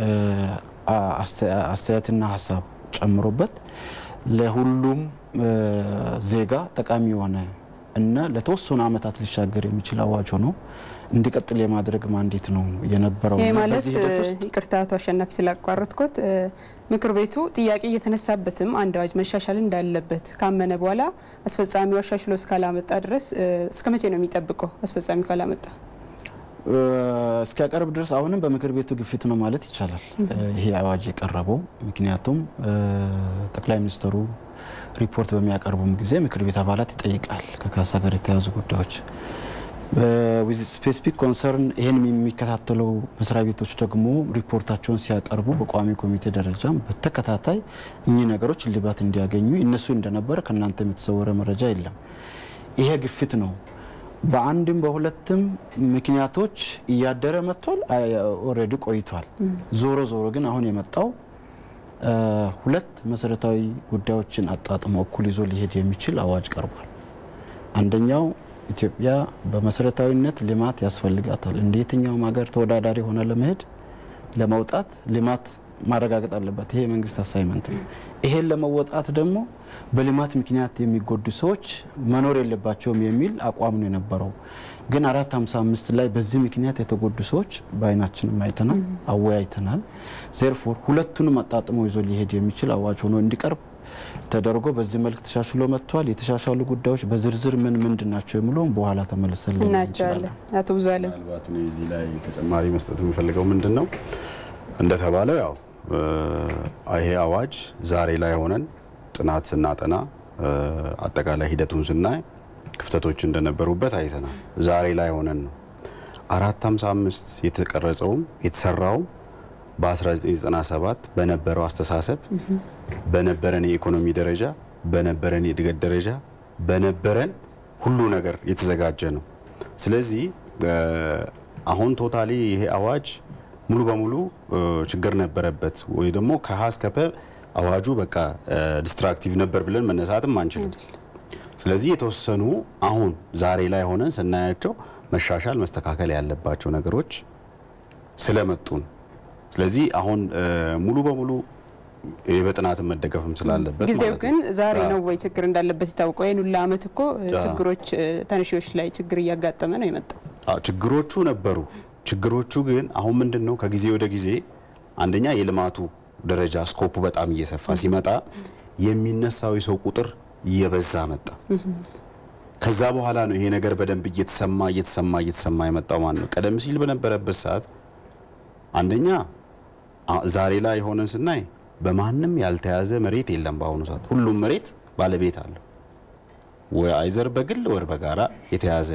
አስተያየትና ሀሳብ ጨምሮበት ለሁሉም ዜጋ ጠቃሚ የሆነ እና ለተወሰኑ ዓመታት ሊሻገር የሚችል አዋጅ ሆኖ እንዲቀጥል የማድረግ ማንዴት ነው የነበረው። ይህ እና ማለት በዚህ ሂደት ውስጥ ይቅርታ አቶ አሸናፊ ስላቋረጥኩት እ፣ ምክር ቤቱ ጥያቄ እየተነሳበትም አንድ አዋጅ መሻሻል እንዳለበት ካመነ በኋላ አስፈጻሚው አሻሽሎ እስካላመጣ ድረስ እ፣ እስከ መቼ ነው የሚጠብቀው? አስፈጻሚው ካላመጣ እ፣ እስኪያቀርብ ድረስ አሁንም በምክር ቤቱ ግፊት ነው ማለት ይቻላል እ፣ ይሄ አዋጅ የቀረበው። ምክንያቱም እ፣ ጠቅላይ ሚኒስትሩ ሪፖርት በሚያቀርቡም ጊዜ ምክር ቤት አባላት ይጠይቃል ከካሳ ጋር የተያዙ ጉዳዮች ዊዝ ስፔሲፊክ ኮንሰርን ይህን የሚከታተለው መስሪያ ቤቶች ደግሞ ሪፖርታቸውን ሲያቀርቡ በቋሚ ኮሚቴ ደረጃም በተከታታይ እኚህ ነገሮች እልባት እንዲያገኙ እነሱ እንደነበረ ከእናንተ የተሰወረ መረጃ የለም። ይሄ ግፊት ነው። በአንድም በሁለትም ምክንያቶች እያደረ መጥቷል። ኦልሬዲ ቆይቷል። ዞሮ ዞሮ ግን አሁን የመጣው እ፣ ሁለት መሰረታዊ ጉዳዮችን አጣጥሞ እኩል ይዞ ሊሄድ የሚችል አዋጅ ቀርቧል። አንደኛው ኢትዮጵያ በመሰረታዊነት ልማት ያስፈልጋታል። እንደ የትኛውም ሀገር ተወዳዳሪ ሆነ ለመሄድ ለመውጣት ልማት ማረጋገጥ አለባት። ይሄ የመንግስት አሳይመንት ነው። ይሄን ለመወጣት ደግሞ በልማት ምክንያት የሚጎዱ ሰዎች መኖር የለባቸውም የሚል አቋም ነው የነበረው። ግን አራት ሀምሳ አምስት ላይ በዚህ ምክንያት የተጎዱ ሰዎች በአይናችንም አይተናል፣ አወያይተናል። ዜርፎር ሁለቱንም አጣጥሞ ይዞ ሊሄድ የሚችል አዋጅ ሆኖ እንዲቀርብ ተደርጎ በዚህ መልክ ተሻሽሎ መጥቷል። የተሻሻሉ ጉዳዮች በዝርዝር ምን ምንድን ናቸው የሚለውን በኋላ ተመልሰን ልናይ እናያቸዋለን። እንችላለን። አቶ ብዙ አለም ምናልባት እኔ እዚህ ላይ ተጨማሪ መስጠት የምፈልገው ምንድን ነው እንደተባለው ያው እ፣ ይሄ አዋጅ ዛሬ ላይ ሆነን ጥናት ስናጠና እ፣ አጠቃላይ ሂደቱን ስናይ ክፍተቶች እንደነበሩበት አይተናል። ዛሬ ላይ ሆነን ነው አራት ሀምሳ አምስት የተቀረጸውም የተሰራውም በ1997 በነበረው አስተሳሰብ በነበረን የኢኮኖሚ ደረጃ በነበረን የእድገት ደረጃ በነበረን ሁሉ ነገር የተዘጋጀ ነው። ስለዚህ እ፣ አሁን ቶታሊ ይሄ አዋጅ ሙሉ በሙሉ እ፣ ችግር ነበረበት ወይ ደግሞ ከሀ እስከ ፐ አዋጁ በቃ ዲስትራክቲቭ ነበር ብለን መነሳትም አንችልም። ስለዚህ የተወሰኑ አሁን ዛሬ ላይ ሆነን ስናያቸው መሻሻል መስተካከል ያለባቸው ነገሮች ስለመጡ ነው። ስለዚህ አሁን እ፣ ሙሉ በሙሉ ይህ በጥናትም መደገፍም ስላለበት ጊዜው ማለት ግን ነው። ዛሬ አዎ። ነው ወይ ችግር እንዳለበት ይታወቀው? ይህን ሁላ አመት እኮ እ፣ አዎ። ችግሮች እ፣ ተነሺዎች ላይ ችግር እያጋጠመ ነው የመጣው። አዎ፣ ችግሮቹ ነበሩ። ችግሮቹ ግን አሁን ምንድን ነው ከጊዜ ወደ ጊዜ አንደኛ የልማቱ ደረጃ ስኮፑ በጣም እየሰፋ ሲመጣ የሚነሳው የሰው ቁጥር እየበዛ መጣ። ከዛ በኋላ ነው ይሄ ነገር በደንብ እየተሰማ እየተሰማ እየተሰማ የመጣው ማለት ነው። ቀደም ሲል በነበረበት ሰዓት አንደኛ አ- ዛሬ ላይ ሆነን ስናይ በማንም ያልተያዘ መሬት የለም። በአሁኑ ሰዓት ሁሉም መሬት ባለቤት አለው፣ ወይ አይዘር በግል ወር በጋራ የተያዘ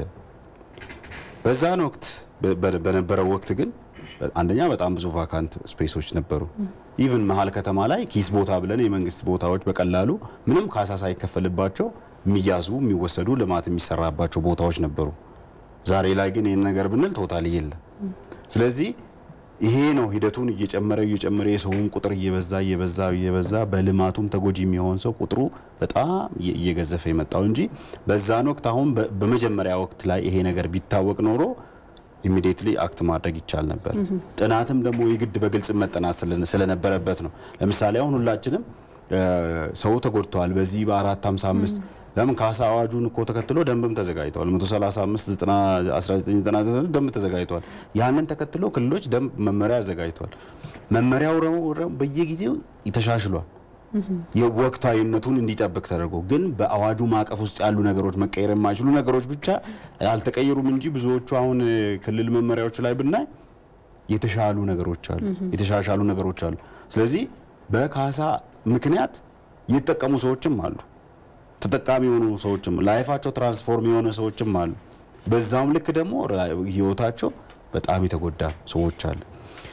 በዛን ወቅት በ- በ- በነበረው ወቅት ግን አንደኛ በጣም ብዙ ቫካንት ስፔሶች ነበሩ። ኢቭን መሀል ከተማ ላይ ኪስ ቦታ ብለን የመንግስት ቦታዎች በቀላሉ ምንም ካሳ ሳይከፈልባቸው የሚያዙ የሚወሰዱ ልማት የሚሰራባቸው ቦታዎች ነበሩ። ዛሬ ላይ ግን ይህን ነገር ብንል ቶታሊ የለም። ስለዚህ ይሄ ነው ሂደቱን እየጨመረ እየጨመረ የሰውን ቁጥር እየበዛ እየበዛ እየበዛ በልማቱም ተጎጂ የሚሆን ሰው ቁጥሩ በጣም እየ- እየገዘፈ የመጣው እንጂ በዛን ወቅት አሁን በ- በመጀመሪያ ወቅት ላይ ይሄ ነገር ቢታወቅ ኖሮ ኢሚዲየትሊ አክት ማድረግ ይቻል ነበር። ጥናትም ደግሞ የግድ በግልጽ መጠናት ስለ- ስለነበረበት ነው። ለምሳሌ አሁን ሁላችንም እ፣ ሰው ተጎድተዋል በዚህ በአራት ሀምሳ አምስት ለምን ካሳ አዋጁን እኮ ተከትሎ ደንብም ተዘጋጅተዋል። 135 1999 ደንብ ተዘጋጅተዋል። ያንን ተከትሎ ክልሎች ደንብ መመሪያ አዘጋጅተዋል። መመሪያው ረው- ረው በየጊዜው ተሻሽሏል። የወቅታዊነቱን እንዲጠብቅ ተደርጎ ግን በአዋጁ ማዕቀፍ ውስጥ ያሉ ነገሮች መቀየር የማይችሉ ነገሮች ብቻ አልተቀየሩም እንጂ ብዙዎቹ አሁን እ፣ ክልል መመሪያዎች ላይ ብናይ የተሻሉ ነገሮች አሉ፣ የተሻሻሉ ነገሮች አሉ። ስለዚህ በካሳ ምክንያት የተጠቀሙ ሰዎችም አሉ፣ ተጠቃሚ የሆኑ ሰዎችም ላይፋቸው ትራንስፎርም የሆነ ሰዎችም አሉ። በዛውም ልክ ደግሞ ራ- ህይወታቸው በጣም የተጎዳ ሰዎች አሉ።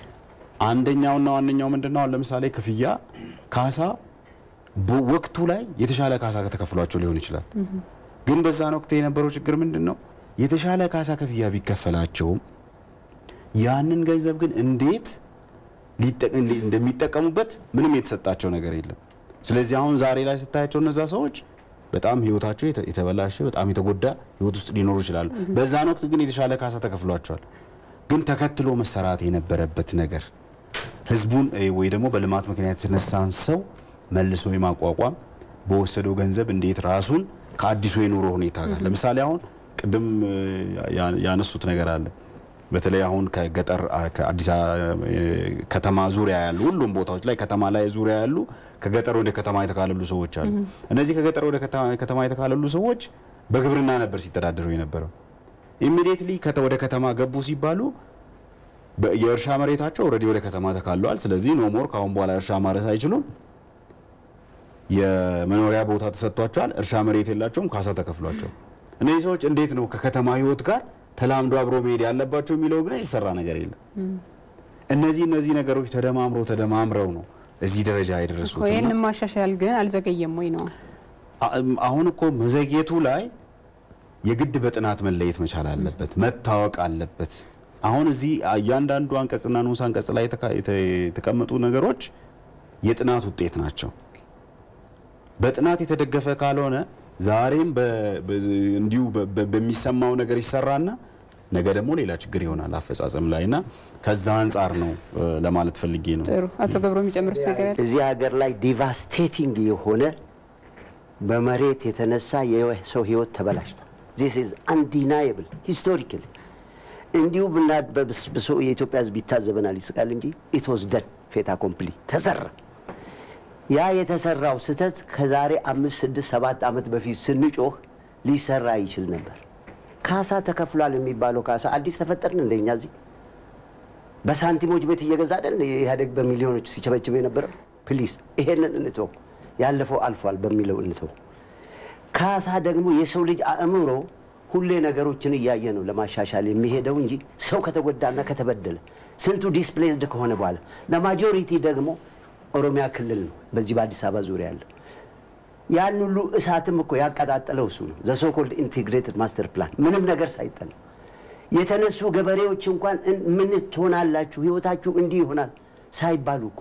አንደኛውና ዋነኛው ምንድነው? አሁን ለምሳሌ ክፍያ ካሳ በወቅቱ ላይ የተሻለ ካሳ ከተከፍሏቸው ሊሆን ይችላል። ግን በዛን ወቅት የነበረው ችግር ምንድን ነው? የተሻለ ካሳ ክፍያ ቢከፈላቸውም ያንን ገንዘብ ግን እንዴት ሊጠ- እንዴ- እንደሚጠቀሙበት ምንም የተሰጣቸው ነገር የለም። ስለዚህ አሁን ዛሬ ላይ ስታያቸው እነዛ ሰዎች በጣም ህይወታቸው የተ- የተበላሸ በጣም የተጎዳ ህይወት ውስጥ ሊኖሩ ይችላሉ። በዛን ወቅት ግን የተሻለ ካሳ ተከፍሏቸዋል። ግን ተከትሎ መሰራት የነበረበት ነገር ህዝቡን እ፣ ወይ ደግሞ በልማት ምክንያት የተነሳን ሰው መልሶ የማቋቋም በወሰደው ገንዘብ እንዴት ራሱን ከአዲሱ የኑሮ ሁኔታ ጋር ለምሳሌ አሁን ቅድም ያነሱት ነገር አለ። በተለይ አሁን ከገጠር ከአዲስ ከተማ ዙሪያ ያሉ ሁሉም ቦታዎች ላይ ከተማ ላይ ዙሪያ ያሉ ከገጠር ወደ ከተማ የተካለሉ ሰዎች አሉ። እነዚህ ከገጠር ወደ ከተማ የተካለሉ ሰዎች በግብርና ነበር ሲተዳደሩ የነበረው። ኢሚዲየትሊ ወደ ከተማ ገቡ ሲባሉ የእርሻ መሬታቸው ኦልሬዲ ወደ ከተማ ተካለዋል። ስለዚህ ኖ ሞር ከአሁን በኋላ እርሻ ማረስ አይችሉም። የመኖሪያ ቦታ ተሰጥቷቸዋል። እርሻ መሬት የላቸውም። ካሳ ተከፍሏቸው እነዚህ ሰዎች እንዴት ነው ከከተማ ህይወት ጋር ተላምዶ አብሮ መሄድ ያለባቸው የሚለው ግን የተሰራ ነገር የለም። እነዚህ እነዚህ ነገሮች ተደማምረው ተደማምረው ነው እዚህ ደረጃ የደረሱት። ይህን ማሻሻል ግን አልዘገየም ወይ ነው? አሁን እኮ መዘግየቱ ላይ የግድ በጥናት መለየት መቻል አለበት፣ መታወቅ አለበት። አሁን እዚህ እያንዳንዱ አንቀጽና ንዑስ አንቀጽ ላይ የተቀመጡ ነገሮች የጥናት ውጤት ናቸው። በጥናት የተደገፈ ካልሆነ ዛሬም እንዲሁ በሚሰማው ነገር ይሰራና ነገ ደግሞ ሌላ ችግር ይሆናል አፈጻጸም ላይ እና ከዛ አንጻር ነው ለማለት ፈልጌ ነው። ጥሩ አቶ ገብሮ የሚጨምሩት ነገር አለ? እዚህ ሀገር ላይ ዲቫስቴቲንግ የሆነ በመሬት የተነሳ የሰው ህይወት ተበላሽቷል። ዚስ ኢዝ አንዲናየብል ሂስቶሪካሊ እንዲሁ ብናበስብሶ የኢትዮጵያ ህዝብ ይታዘበናል፣ ይስቃል እንጂ ኢት ዋዝ ደን ፌታ ኮምፕሊ ተሰራ። ያ የተሰራው ስህተት ከዛሬ አምስት ስድስት ሰባት ዓመት በፊት ስንጮህ ሊሰራ ይችል ነበር። ካሳ ተከፍሏል የሚባለው ካሳ አዲስ ተፈጠርን እንደኛ እዚህ በሳንቲሞች ቤት እየገዛ አይደል ኢህአዴግ በሚሊዮኖች ሲቸበችበ የነበረው። ፕሊዝ ይሄንን እንተው፣ ያለፈው አልፏል በሚለው እንተው። ካሳ ደግሞ የሰው ልጅ አእምሮ ሁሌ ነገሮችን እያየ ነው ለማሻሻል የሚሄደው እንጂ ሰው ከተጎዳና ከተበደለ ስንቱ ዲስፕሌስድ ከሆነ በኋላ ለማጆሪቲ ደግሞ ኦሮሚያ ክልል ነው በዚህ በአዲስ አበባ ዙሪያ ያለው ያን ሁሉ እሳትም እኮ ያቀጣጠለው እሱ ነው። ዘሶኮልድ ኢንቴግሬትድ ማስተር ፕላን ምንም ነገር ሳይጠና የተነሱ ገበሬዎች እንኳን ምን ትሆናላችሁ ህይወታችሁ እንዲህ ይሆናል ሳይባሉ እኮ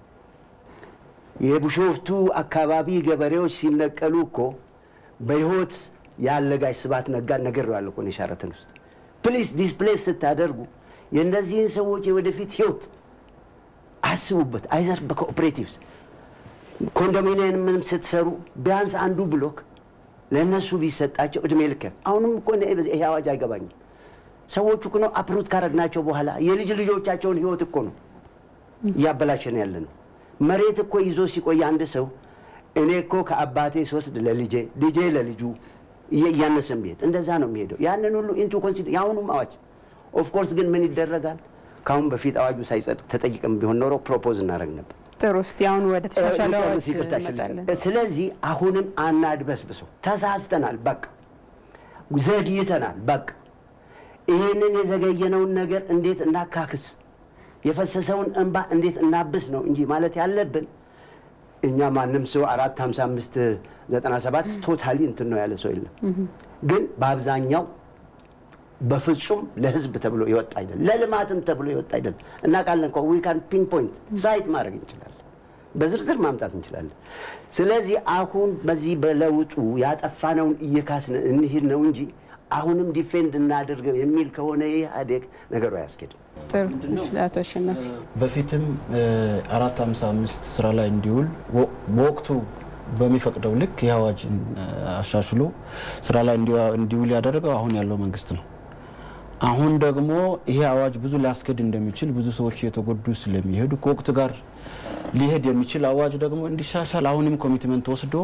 የቢሾፍቱ አካባቢ ገበሬዎች ሲነቀሉ እኮ በህይወት ያለ ጋሽ ስብሐት ነጋን ነገር ያለ እኮ ነው የሻረተን ውስጥ ፕሊስ ዲስፕሌስ ስታደርጉ የእነዚህን ሰዎች የወደፊት ህይወት አስቡበት። አይዘር በኮኦፕሬቲቭስ ኮንዶሚኒየምም ስትሰሩ ቢያንስ አንዱ ብሎክ ለእነሱ ቢሰጣቸው እድሜ ልክ አሁንም እኮ ይሄ አዋጅ አይገባኝም። ሰዎቹ እኮ ነው አፕሩት ካረግናቸው በኋላ የልጅ ልጆቻቸውን ህይወት እኮ ነው እያበላሸን ያለ ነው። መሬት እኮ ይዞ ሲቆይ አንድ ሰው እኔ እኮ ከአባቴ ስወስድ ለልጄ ልጄ ለልጁ እያነሰ ቢሄድ እንደዛ ነው የሚሄደው። ያንን ሁሉ ኢንቱ ኮንሲደር የአሁኑም አዋጅ ኦፍኮርስ ግን ምን ይደረጋል? ከአሁን በፊት አዋጁ ሳይጸድቅ ተጠይቅም ቢሆን ኖሮ ፕሮፖዝ እናደረግ ነበር። ጥሩ እስቲ አሁን ወደ ተሻሻለ አዋጅ እንመጣለን። ስለዚህ አሁንም አናድበስብሶ ተሳስተናል፣ በቃ ዘግይተናል፣ በቃ ይህንን የዘገየነውን ነገር እንዴት እናካክስ፣ የፈሰሰውን እንባ እንዴት እናብስ ነው እንጂ ማለት ያለብን እኛ ማንም ሰው አራት ሀምሳ አምስት ዘጠና ሰባት ቶታሊ እንትን ነው ያለ ሰው የለም። ግን በአብዛኛው በፍጹም ለህዝብ ተብሎ የወጣ አይደለም፣ ለልማትም ተብሎ የወጣ አይደለም። እናውቃለን እኮ ዊ ካን ፒን ፖይንት ሳይት ማድረግ እንችላለን፣ በዝርዝር ማምጣት እንችላለን። ስለዚህ አሁን በዚህ በለውጡ ያጠፋነውን እየካስን እንሂድ ነው እንጂ አሁንም ዲፌንድ እናድርገው የሚል ከሆነ ኢህአዴግ ነገሩ አያስኬድም። ጥሩ አቶ አሸናፊ በፊትም አራት ሀምሳ አምስት ስራ ላይ እንዲውል በወቅቱ በሚፈቅደው ልክ ይህ አዋጅን አሻሽሎ ስራ ላይ እንዲውል ያደረገው አሁን ያለው መንግስት ነው። አሁን ደግሞ ይሄ አዋጅ ብዙ ሊያስኬድ እንደሚችል ብዙ ሰዎች እየተጎዱ ስለሚሄዱ ከወቅቱ ጋር ሊሄድ የሚችል አዋጅ ደግሞ እንዲሻሻል አሁንም ኮሚትመንት ወስዶ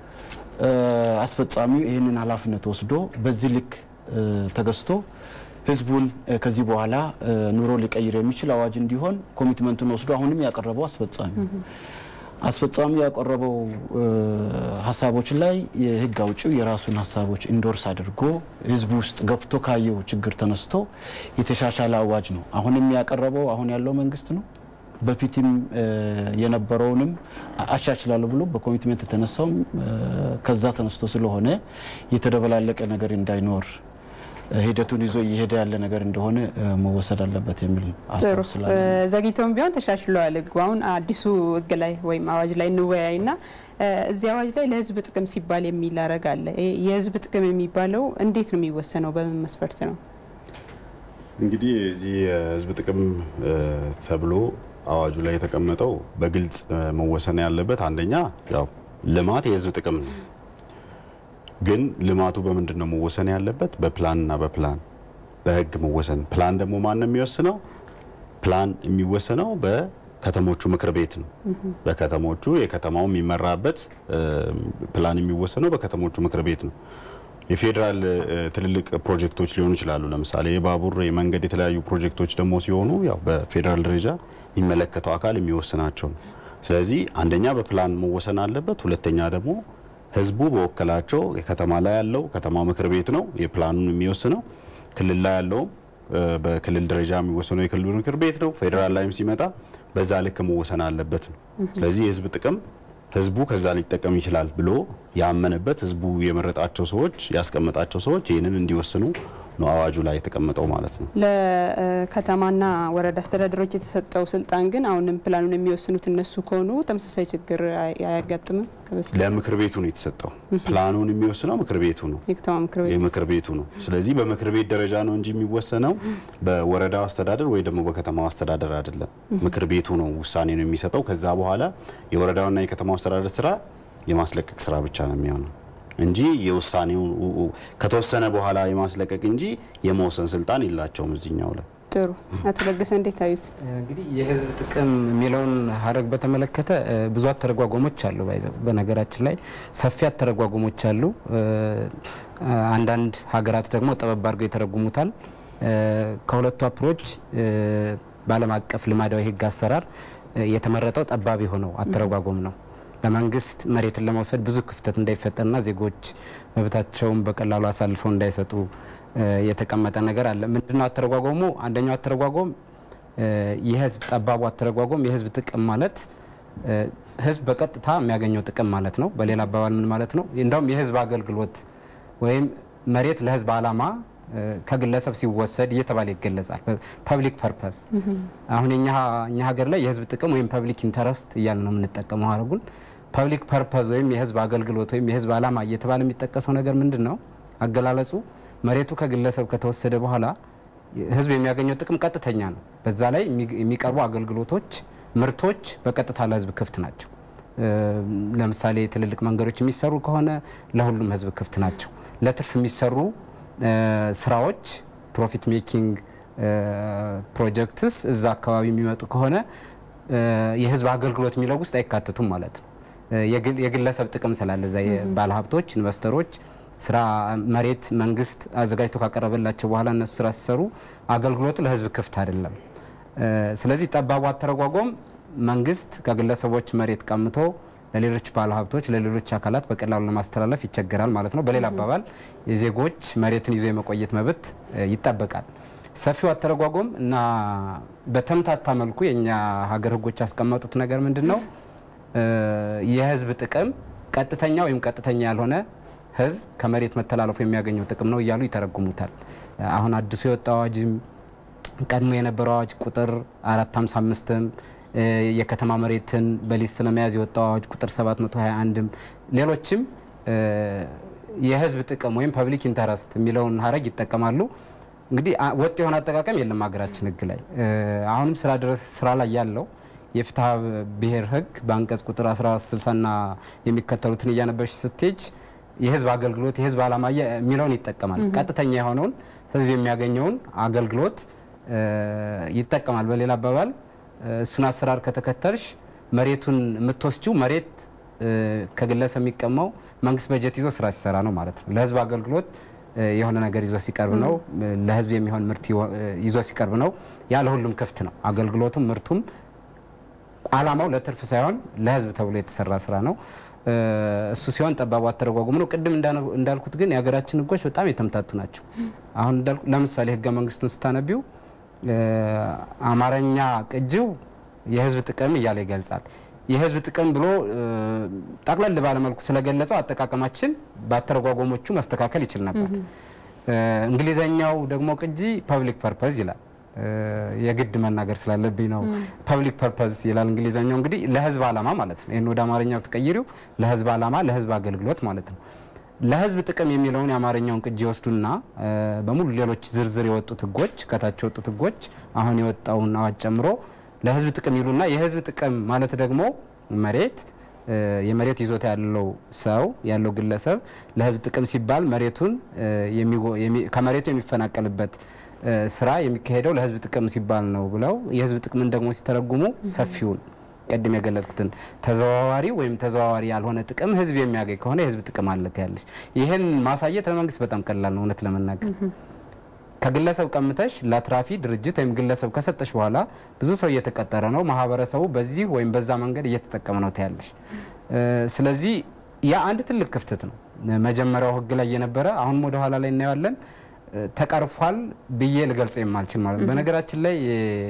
አስፈጻሚው ይህንን ኃላፊነት ወስዶ በዚህ ልክ ተገዝቶ ህዝቡን ከዚህ በኋላ ኑሮ ሊቀይር የሚችል አዋጅ እንዲሆን ኮሚትመንቱን ወስዶ አሁንም ያቀረበው አስፈጻሚ አስፈጻሚው ያቀረበው ሀሳቦች ላይ የህግ አውጪው የራሱን ሀሳቦች ኢንዶርስ አድርጎ ህዝቡ ውስጥ ገብቶ ካየው ችግር ተነስቶ የተሻሻለ አዋጅ ነው። አሁንም ያቀረበው አሁን ያለው መንግስት ነው። በፊትም የነበረውንም አሻሽላለሁ ብሎ በኮሚትመንት የተነሳውም ከዛ ተነስቶ ስለሆነ የተደበላለቀ ነገር እንዳይኖር ሂደቱን ይዞ እየሄደ ያለ ነገር እንደሆነ መወሰድ አለበት የሚል ሀሳብ ስላለ ዘግይቶም ቢሆን ተሻሽለዋል ህጉ። አሁን አዲሱ ህግ ላይ ወይም አዋጅ ላይ እንወያይና እዚህ አዋጅ ላይ ለህዝብ ጥቅም ሲባል የሚል አረግ አለ። የህዝብ ጥቅም የሚባለው እንዴት ነው የሚወሰነው? በምን መስፈርት ነው? እንግዲህ እዚህ የህዝብ ጥቅም ተብሎ አዋጁ ላይ የተቀመጠው በግልጽ መወሰን ያለበት አንደኛ ያው ልማት የህዝብ ጥቅም ነው። ግን ልማቱ በምንድን ነው መወሰን ያለበት? በፕላንና በፕላን በህግ መወሰን። ፕላን ደግሞ ማን ነው የሚወስነው? ፕላን የሚወሰነው በከተሞቹ ምክር ቤት ነው። በከተሞቹ የከተማው የሚመራበት ፕላን የሚወሰነው በከተሞቹ ምክር ቤት ነው። የፌዴራል ትልልቅ ፕሮጀክቶች ሊሆኑ ይችላሉ። ለምሳሌ የባቡር፣ የመንገድ የተለያዩ ፕሮጀክቶች ደግሞ ሲሆኑ ያው በፌዴራል ደረጃ የሚመለከተው አካል የሚወስናቸው ነው። ስለዚህ አንደኛ በፕላን መወሰን አለበት። ሁለተኛ ደግሞ ህዝቡ በወከላቸው የከተማ ላይ ያለው ከተማ ምክር ቤት ነው የፕላኑን የሚወስነው። ክልል ላይ ያለውም በክልል ደረጃ የሚወሰነው የክልሉ ምክር ቤት ነው። ፌዴራል ላይም ሲመጣ በዛ ልክ መወሰን አለበት ነው። ስለዚህ የህዝብ ጥቅም ህዝቡ ከዛ ሊጠቀም ይችላል ብሎ ያመነበት ህዝቡ የመረጣቸው ሰዎች ያስቀመጣቸው ሰዎች ይህንን እንዲወስኑ ነው አዋጁ ላይ የተቀመጠው ማለት ነው። ለከተማና ወረዳ አስተዳደሮች የተሰጠው ስልጣን ግን አሁንም ፕላኑን የሚወስኑት እነሱ ከሆኑ ተመሳሳይ ችግር አያጋጥምም? ከበፊት ለምክር ቤቱ ነው የተሰጠው። ፕላኑን የሚወስነው ምክር ቤቱ ነው የከተማ ምክር ቤት የምክር ቤቱ ነው። ስለዚህ በምክር ቤት ደረጃ ነው እንጂ የሚወሰነው በወረዳው አስተዳደር ወይ ደግሞ በከተማው አስተዳደር አይደለም። ምክር ቤቱ ነው ውሳኔ ነው የሚሰጠው። ከዛ በኋላ የወረዳውና የከተማው አስተዳደር ስራ የማስለቀቅ ስራ ብቻ ነው የሚሆነው እንጂ የውሳኔው ከተወሰነ በኋላ የማስለቀቅ እንጂ የመወሰን ስልጣን የላቸውም እዚህኛው ላይ። ጥሩ። አቶ ለገሰ እንዴት አዩት? እንግዲህ የህዝብ ጥቅም የሚለውን ሀረግ በተመለከተ ብዙ አተረጓጎሞች አሉ። ባይዘው በነገራችን ላይ ሰፊ አተረጓጎሞች አሉ። አንዳንድ ሀገራት ደግሞ ጠበብ አድርገው የተረጉሙታል። ከሁለቱ አፕሮች በዓለም አቀፍ ልማዳዊ ህግ አሰራር የተመረጠው ጠባብ የሆነው አተረጓጎም ነው። ለመንግስት መሬትን ለመውሰድ ብዙ ክፍተት እንዳይፈጠርና ዜጎች መብታቸውን በቀላሉ አሳልፈው እንዳይሰጡ የተቀመጠ ነገር አለ። ምንድነው አተረጓጎሙ? አንደኛው አተረጓጎም የህዝብ ጠባቡ አተረጓጎም የህዝብ ጥቅም ማለት ህዝብ በቀጥታ የሚያገኘው ጥቅም ማለት ነው። በሌላ አባባል ምን ማለት ነው? እንዳውም የህዝብ አገልግሎት ወይም መሬት ለህዝብ አላማ ከግለሰብ ሲወሰድ እየተባለ ይገለጻል። ፐብሊክ ፐርፐስ አሁን እኛ ሀገር ላይ የህዝብ ጥቅም ወይም ፐብሊክ ኢንተረስት እያለ ነው የምንጠቀመው ሀረጉን። ፐብሊክ ፐርፐስ ወይም የህዝብ አገልግሎት ወይም የህዝብ አላማ እየተባለ የሚጠቀሰው ነገር ምንድን ነው? አገላለጹ መሬቱ ከግለሰብ ከተወሰደ በኋላ ህዝብ የሚያገኘው ጥቅም ቀጥተኛ ነው። በዛ ላይ የሚቀርቡ አገልግሎቶች፣ ምርቶች በቀጥታ ለህዝብ ክፍት ናቸው። ለምሳሌ ትልልቅ መንገዶች የሚሰሩ ከሆነ ለሁሉም ህዝብ ክፍት ናቸው። ለትርፍ የሚሰሩ ስራዎች ፕሮፊት ሜኪንግ ፕሮጀክትስ እዛ አካባቢ የሚመጡ ከሆነ የህዝብ አገልግሎት የሚለው ውስጥ አይካተቱም ማለት ነው። የግለሰብ ጥቅም ስላለ እዛ ባለሀብቶች፣ ኢንቨስተሮች ስራ መሬት መንግስት አዘጋጅቶ ካቀረበላቸው በኋላ እነሱ ስራ ሲሰሩ አገልግሎቱ ለህዝብ ክፍት አይደለም። ስለዚህ ጠባቡ አተረጓጎም መንግስት ከግለሰቦች መሬት ቀምቶ ለሌሎች ባለሀብቶች ለሌሎች አካላት በቀላሉ ለማስተላለፍ ይቸገራል ማለት ነው። በሌላ አባባል የዜጎች መሬትን ይዞ የመቆየት መብት ይጠበቃል። ሰፊው አተረጓጎም እና በተምታታ መልኩ የእኛ ሀገር ህጎች ያስቀመጡት ነገር ምንድን ነው? የህዝብ ጥቅም ቀጥተኛ ወይም ቀጥተኛ ያልሆነ ህዝብ ከመሬት መተላለፉ የሚያገኘው ጥቅም ነው እያሉ ይተረጉሙታል። አሁን አዲሱ የወጣ አዋጅም ቀድሞ የነበረው አዋጅ ቁጥር 455ም የከተማ መሬትን በሊዝ ስለመያዝ የወጣው አዋጅ ቁጥር 721ም ሌሎችም የህዝብ ጥቅም ወይም ፐብሊክ ኢንተረስት የሚለውን ሀረግ ይጠቀማሉ። እንግዲህ ወጥ የሆነ አጠቃቀም የለም ሀገራችን ህግ ላይ። አሁንም ስራ ድረስ ስራ ላይ ያለው የፍትሐ ብሔር ህግ በአንቀጽ ቁጥር 1460ና የሚከተሉትን እያነበሽ ስትሄጅ የህዝብ አገልግሎት የህዝብ ዓላማ የሚለውን ይጠቀማል። ቀጥተኛ የሆነውን ህዝብ የሚያገኘውን አገልግሎት ይጠቀማል። በሌላ አባባል እሱን አሰራር ከተከተልሽ መሬቱን የምትወስጂው መሬት ከግለሰብ የሚቀማው መንግስት በጀት ይዞ ስራ ሲሰራ ነው ማለት ነው። ለህዝብ አገልግሎት የሆነ ነገር ይዞ ሲቀርብ ነው። ለህዝብ የሚሆን ምርት ይዞ ሲቀርብ ነው። ያ ለሁሉም ክፍት ነው። አገልግሎቱም ምርቱም አላማው ለትርፍ ሳይሆን ለህዝብ ተብሎ የተሰራ ስራ ነው። እሱ ሲሆን ጠባቡ አተረጓጉም ነው። ቅድም እንዳልኩት ግን የሀገራችን ህጎች በጣም የተምታቱ ናቸው። አሁን እንዳልኩ ለምሳሌ ህገ መንግስቱን ስታነቢው አማርኛ ቅጂው የህዝብ ጥቅም እያለ ይገልጻል። የህዝብ ጥቅም ብሎ ጠቅለል ባለመልኩ ስለገለጸው አጠቃቀማችን በአተረጓጎሞቹ መስተካከል ይችል ነበር። እንግሊዘኛው ደግሞ ቅጂ ፐብሊክ ፐርፐዝ ይላል። የግድ መናገር ስላለብኝ ነው። ፐብሊክ ፐርፐዝ ይላል እንግሊዘኛው። እንግዲህ ለህዝብ ዓላማ ማለት ነው። ይህን ወደ አማርኛው ተቀይሪው ለህዝብ ዓላማ፣ ለህዝብ አገልግሎት ማለት ነው። ለህዝብ ጥቅም የሚለውን የአማርኛውን ቅጂ ይወስዱና በሙሉ ሌሎች ዝርዝር የወጡት ህጎች ከታች የወጡት ህጎች አሁን የወጣውን አዋጅ ጨምሮ ለህዝብ ጥቅም ይሉና የህዝብ ጥቅም ማለት ደግሞ መሬት የመሬት ይዞታ ያለው ሰው ያለው ግለሰብ ለህዝብ ጥቅም ሲባል መሬቱን ከመሬቱ የሚፈናቀልበት ስራ የሚካሄደው ለህዝብ ጥቅም ሲባል ነው ብለው የህዝብ ጥቅምን ደግሞ ሲተረጉሙ ሰፊውን ቅድም የገለጽኩትን ተዘዋዋሪ ወይም ተዘዋዋሪ ያልሆነ ጥቅም ህዝብ የሚያገኝ ከሆነ የህዝብ ጥቅም አለት ያለች ይህን ማሳየት ለመንግስት በጣም ቀላል ነው እውነት ለመናገር ከግለሰብ ቀምተሽ ለአትራፊ ድርጅት ወይም ግለሰብ ከሰጠሽ በኋላ ብዙ ሰው እየተቀጠረ ነው። ማህበረሰቡ በዚህ ወይም በዛ መንገድ እየተጠቀመ ነው ትያለሽ። ስለዚህ ያ አንድ ትልቅ ክፍተት ነው። መጀመሪያው ህግ ላይ የነበረ አሁንም ወደ ኋላ ላይ እናየዋለን ተቀርፏል ብዬ ልገልጸው የማልችል ማለት ነው። በነገራችን ላይ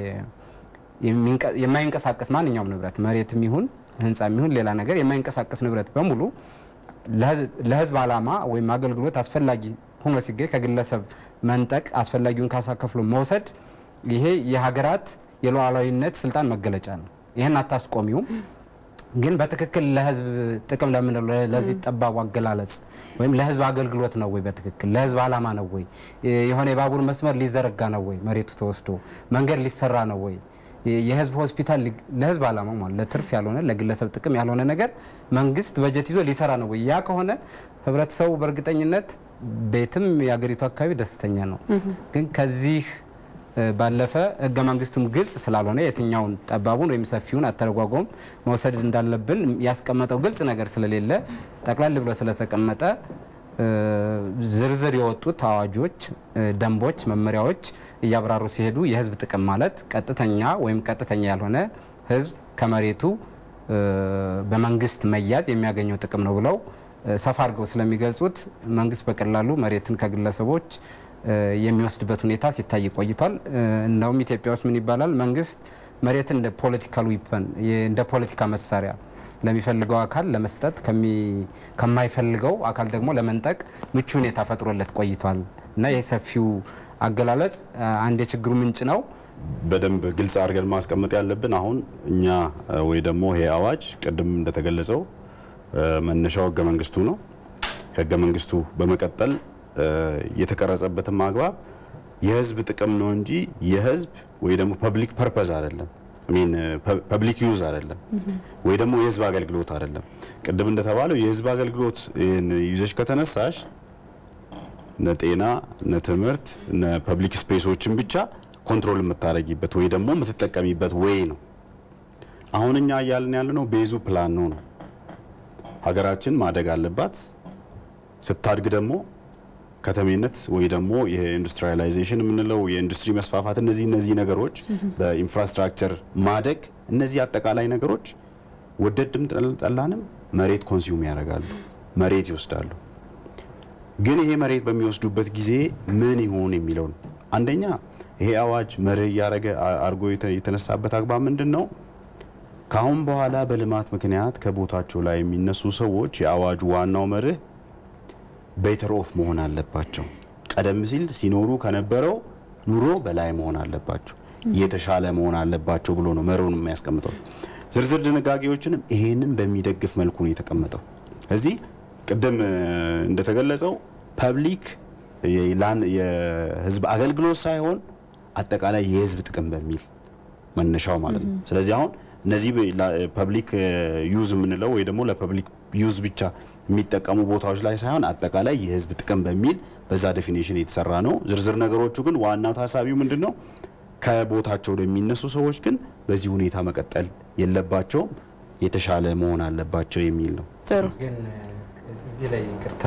የማይንቀሳቀስ ማንኛውም ንብረት መሬትም ይሁን ህንፃም ይሁን ሌላ ነገር የማይንቀሳቀስ ንብረት በሙሉ ለህዝብ ዓላማ ወይም አገልግሎት አስፈላጊ ሆኖ ሲገኝ ከግለሰብ መንጠቅ አስፈላጊውን ካሳ ከፍሎ መውሰድ ይሄ የሀገራት የሉዓላዊነት ስልጣን መገለጫ ነው። ይህን አታስቆሚውም። ግን በትክክል ለህዝብ ጥቅም ለምንለው ለዚህ ጠባቡ አገላለጽ ወይም ለህዝብ አገልግሎት ነው ወይ? በትክክል ለህዝብ ዓላማ ነው ወይ? የሆነ የባቡር መስመር ሊዘረጋ ነው ወይ? መሬቱ ተወስዶ መንገድ ሊሰራ ነው ወይ? የህዝብ ሆስፒታል ለህዝብ ዓላማ ማለት ለትርፍ ያልሆነ ለግለሰብ ጥቅም ያልሆነ ነገር መንግስት በጀት ይዞ ሊሰራ ነው ወይ? ያ ከሆነ ህብረተሰቡ በእርግጠኝነት ቤትም የሀገሪቱ አካባቢ ደስተኛ ነው። ግን ከዚህ ባለፈ ህገ መንግስቱም ግልጽ ስላልሆነ የትኛውን ጠባቡን ወይም ሰፊውን አተረጓጎም መውሰድ እንዳለብን ያስቀመጠው ግልጽ ነገር ስለሌለ ጠቅላል ብሎ ስለተቀመጠ ዝርዝር የወጡት አዋጆች፣ ደንቦች፣ መመሪያዎች እያብራሩ ሲሄዱ የህዝብ ጥቅም ማለት ቀጥተኛ ወይም ቀጥተኛ ያልሆነ ህዝብ ከመሬቱ በመንግስት መያዝ የሚያገኘው ጥቅም ነው ብለው ሰፋ አድርገው ስለሚገልጹት መንግስት በቀላሉ መሬትን ከግለሰቦች የሚወስድበት ሁኔታ ሲታይ ቆይቷል። እንደውም ኢትዮጵያ ውስጥ ምን ይባላል? መንግስት መሬትን እንደ ፖለቲካል ዊፐን እንደ ፖለቲካ መሳሪያ ለሚፈልገው አካል ለመስጠት ከማይፈልገው አካል ደግሞ ለመንጠቅ ምቹ ሁኔታ ፈጥሮለት ቆይቷል እና ይህ ሰፊው አገላለጽ አንድ የችግሩ ምንጭ ነው። በደንብ ግልጽ አድርገን ማስቀመጥ ያለብን አሁን እኛ ወይ ደግሞ ይሄ አዋጅ ቅድም እንደተገለጸው መነሻው ህገ መንግስቱ ነው። ከህገ መንግስቱ በመቀጠል የተቀረጸበትም አግባብ የህዝብ ጥቅም ነው እንጂ የህዝብ ወይ ደግሞ ፐብሊክ ፐርፐዝ አይደለም። ሚን ፐብሊክ ዩዝ አይደለም ወይ ደግሞ የህዝብ አገልግሎት አይደለም። ቅድም እንደተባለው የህዝብ አገልግሎት ይዘሽ ከተነሳሽ እነ ጤና፣ እነ ትምህርት፣ እነ ፐብሊክ ስፔሶችን ብቻ ኮንትሮል የምታደርጊበት ወይ ደግሞ የምትጠቀሚበት ወይ ነው። አሁን እኛ እያልን ያለ ነው ቤዙ ፕላን ነው ነው ሀገራችን ማደግ አለባት። ስታድግ ደግሞ ከተሜነት ወይ ደግሞ የኢንዱስትሪያላይዜሽን የምንለው የኢንዱስትሪ መስፋፋት፣ እነዚህ እነዚህ ነገሮች በኢንፍራስትራክቸር ማደግ፣ እነዚህ አጠቃላይ ነገሮች ወደድም ጠላንም መሬት ኮንሱም ያደርጋሉ፣ መሬት ይወስዳሉ። ግን ይሄ መሬት በሚወስዱበት ጊዜ ምን ይሁን የሚለው ነው። አንደኛ ይሄ አዋጅ መርህ እያደረገ አድርጎ የተነሳበት አግባብ ምንድን ነው? ከአሁን በኋላ በልማት ምክንያት ከቦታቸው ላይ የሚነሱ ሰዎች የአዋጁ ዋናው መርህ ቤተር ኦፍ መሆን አለባቸው። ቀደም ሲል ሲኖሩ ከነበረው ኑሮ በላይ መሆን አለባቸው፣ የተሻለ መሆን አለባቸው ብሎ ነው መርሁን የሚያስቀምጠው። ዝርዝር ድንጋጌዎችንም ይሄንን በሚደግፍ መልኩ ነው የተቀመጠው። እዚህ ቅድም እንደተገለጸው ፐብሊክ የህዝብ አገልግሎት ሳይሆን አጠቃላይ የህዝብ ጥቅም በሚል መነሻው ማለት ነው። ስለዚህ አሁን እነዚህ ፐብሊክ ዩዝ የምንለው ወይ ደግሞ ለፐብሊክ ዩዝ ብቻ የሚጠቀሙ ቦታዎች ላይ ሳይሆን አጠቃላይ የህዝብ ጥቅም በሚል በዛ ዴፊኔሽን የተሰራ ነው። ዝርዝር ነገሮቹ ግን ዋናው ታሳቢው ምንድን ነው? ከቦታቸው የሚነሱ ሰዎች ግን በዚህ ሁኔታ መቀጠል የለባቸውም፣ የተሻለ መሆን አለባቸው የሚል ነው። ጥሩ ግን እዚህ ላይ ይቅርታ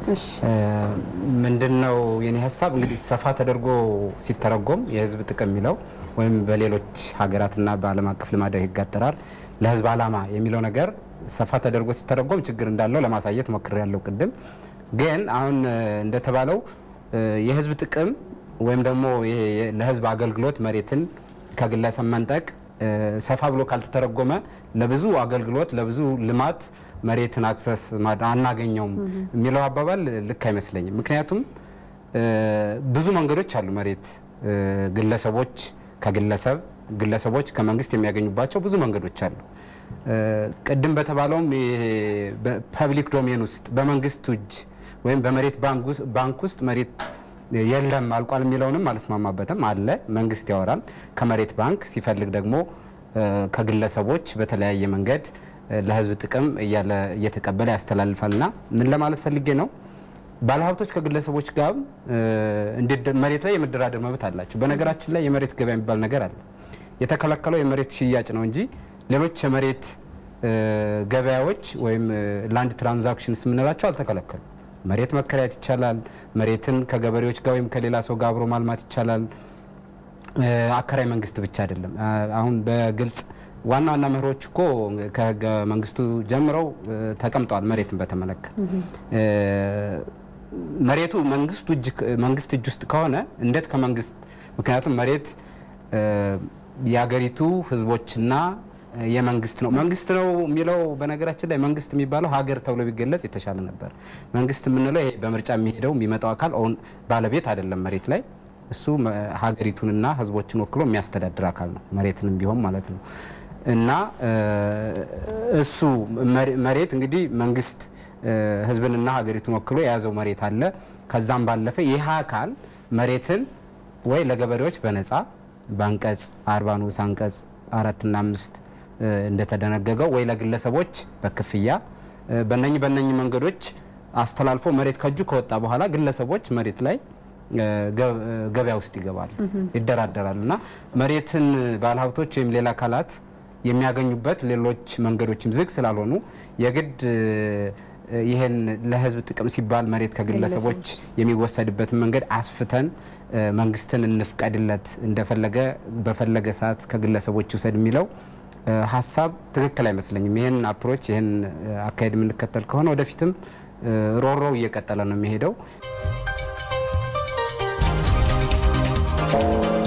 ምንድን ነው የኔ ሀሳብ እንግዲህ ሰፋ ተደርጎ ሲተረጎም የህዝብ ጥቅም የሚለው ወይም በሌሎች ሀገራትና በዓለም አቀፍ ልማዳዊ ህግ አጠራር ለህዝብ ዓላማ የሚለው ነገር ሰፋ ተደርጎ ሲተረጎም ችግር እንዳለው ለማሳየት ሞክሬ ያለው ቅድም። ግን አሁን እንደተባለው የህዝብ ጥቅም ወይም ደግሞ ይሄ ለህዝብ አገልግሎት መሬትን ከግለሰብ መንጠቅ ሰፋ ብሎ ካልተተረጎመ ለብዙ አገልግሎት ለብዙ ልማት መሬትን አክሰስ አናገኘውም የሚለው አባባል ልክ አይመስለኝም። ምክንያቱም ብዙ መንገዶች አሉ መሬት ግለሰቦች ከግለሰብ ግለሰቦች ከመንግስት የሚያገኙባቸው ብዙ መንገዶች አሉ። ቅድም በተባለውም ፐብሊክ ዶሜን ውስጥ በመንግስት እጅ ወይም በመሬት ባንክ ውስጥ መሬት የለም አልቋል የሚለውንም አልስማማበትም። አለ መንግስት ያወራል ከመሬት ባንክ ሲፈልግ ደግሞ ከግለሰቦች በተለያየ መንገድ ለህዝብ ጥቅም እያለ እየተቀበለ ያስተላልፋል። እና ምን ለማለት ፈልጌ ነው ባለሀብቶች ከግለሰቦች ጋር መሬት ላይ የመደራደር መብት አላቸው። በነገራችን ላይ የመሬት ገበያ የሚባል ነገር አለ። የተከለከለው የመሬት ሽያጭ ነው እንጂ ሌሎች የመሬት ገበያዎች ወይም ላንድ ትራንዛክሽንስ የምንላቸው አልተከለከሉ። መሬት መከራየት ይቻላል። መሬትን ከገበሬዎች ጋር ወይም ከሌላ ሰው ጋር አብሮ ማልማት ይቻላል። አከራይ መንግስት ብቻ አይደለም። አሁን በግልጽ ዋና ዋና መርሆች እኮ ከህገ መንግስቱ ጀምረው ተቀምጠዋል። መሬትን በተመለከተ መሬቱ መንግስት እጅ ውስጥ ከሆነ እንዴት ከመንግስት ምክንያቱም መሬት የሀገሪቱ ህዝቦችና የመንግስት ነው። መንግስት ነው የሚለው በነገራችን ላይ መንግስት የሚባለው ሀገር ተብሎ ቢገለጽ የተሻለ ነበር። መንግስት የምንለው ይሄ በምርጫ የሚሄደው የሚመጣው አካል ኦን ባለቤት አይደለም መሬት ላይ እሱ ሀገሪቱንና ህዝቦችን ወክሎ የሚያስተዳድር አካል ነው፣ መሬትንም ቢሆን ማለት ነው። እና እሱ መሬት እንግዲህ መንግስት ህዝብንና ሀገሪቱን ወክሎ የያዘው መሬት አለ። ከዛም ባለፈ ይህ አካል መሬትን ወይ ለገበሬዎች በነፃ በአንቀጽ አርባ ንዑስ አንቀጽ አራትና አምስት እንደተደነገገው ወይ ለግለሰቦች በክፍያ በነኚህ በነኚህ መንገዶች አስተላልፎ መሬት ከእጁ ከወጣ በኋላ ግለሰቦች መሬት ላይ ገበያ ውስጥ ይገባሉ፣ ይደራደራሉ እና መሬትን ባለሀብቶች ወይም ሌላ አካላት የሚያገኙበት ሌሎች መንገዶችም ዝግ ስላልሆኑ የግድ ይህን ለህዝብ ጥቅም ሲባል መሬት ከግለሰቦች የሚወሰድበትን መንገድ አስፍተን መንግስትን እንፍቀድለት እንደፈለገ በፈለገ ሰዓት ከግለሰቦች ይውሰድ የሚለው ሀሳብ ትክክል አይመስለኝም። ይህን አፕሮች ይህን አካሄድ የምንከተል ከሆነ ወደፊትም ሮሮው እየቀጠለ ነው የሚሄደው።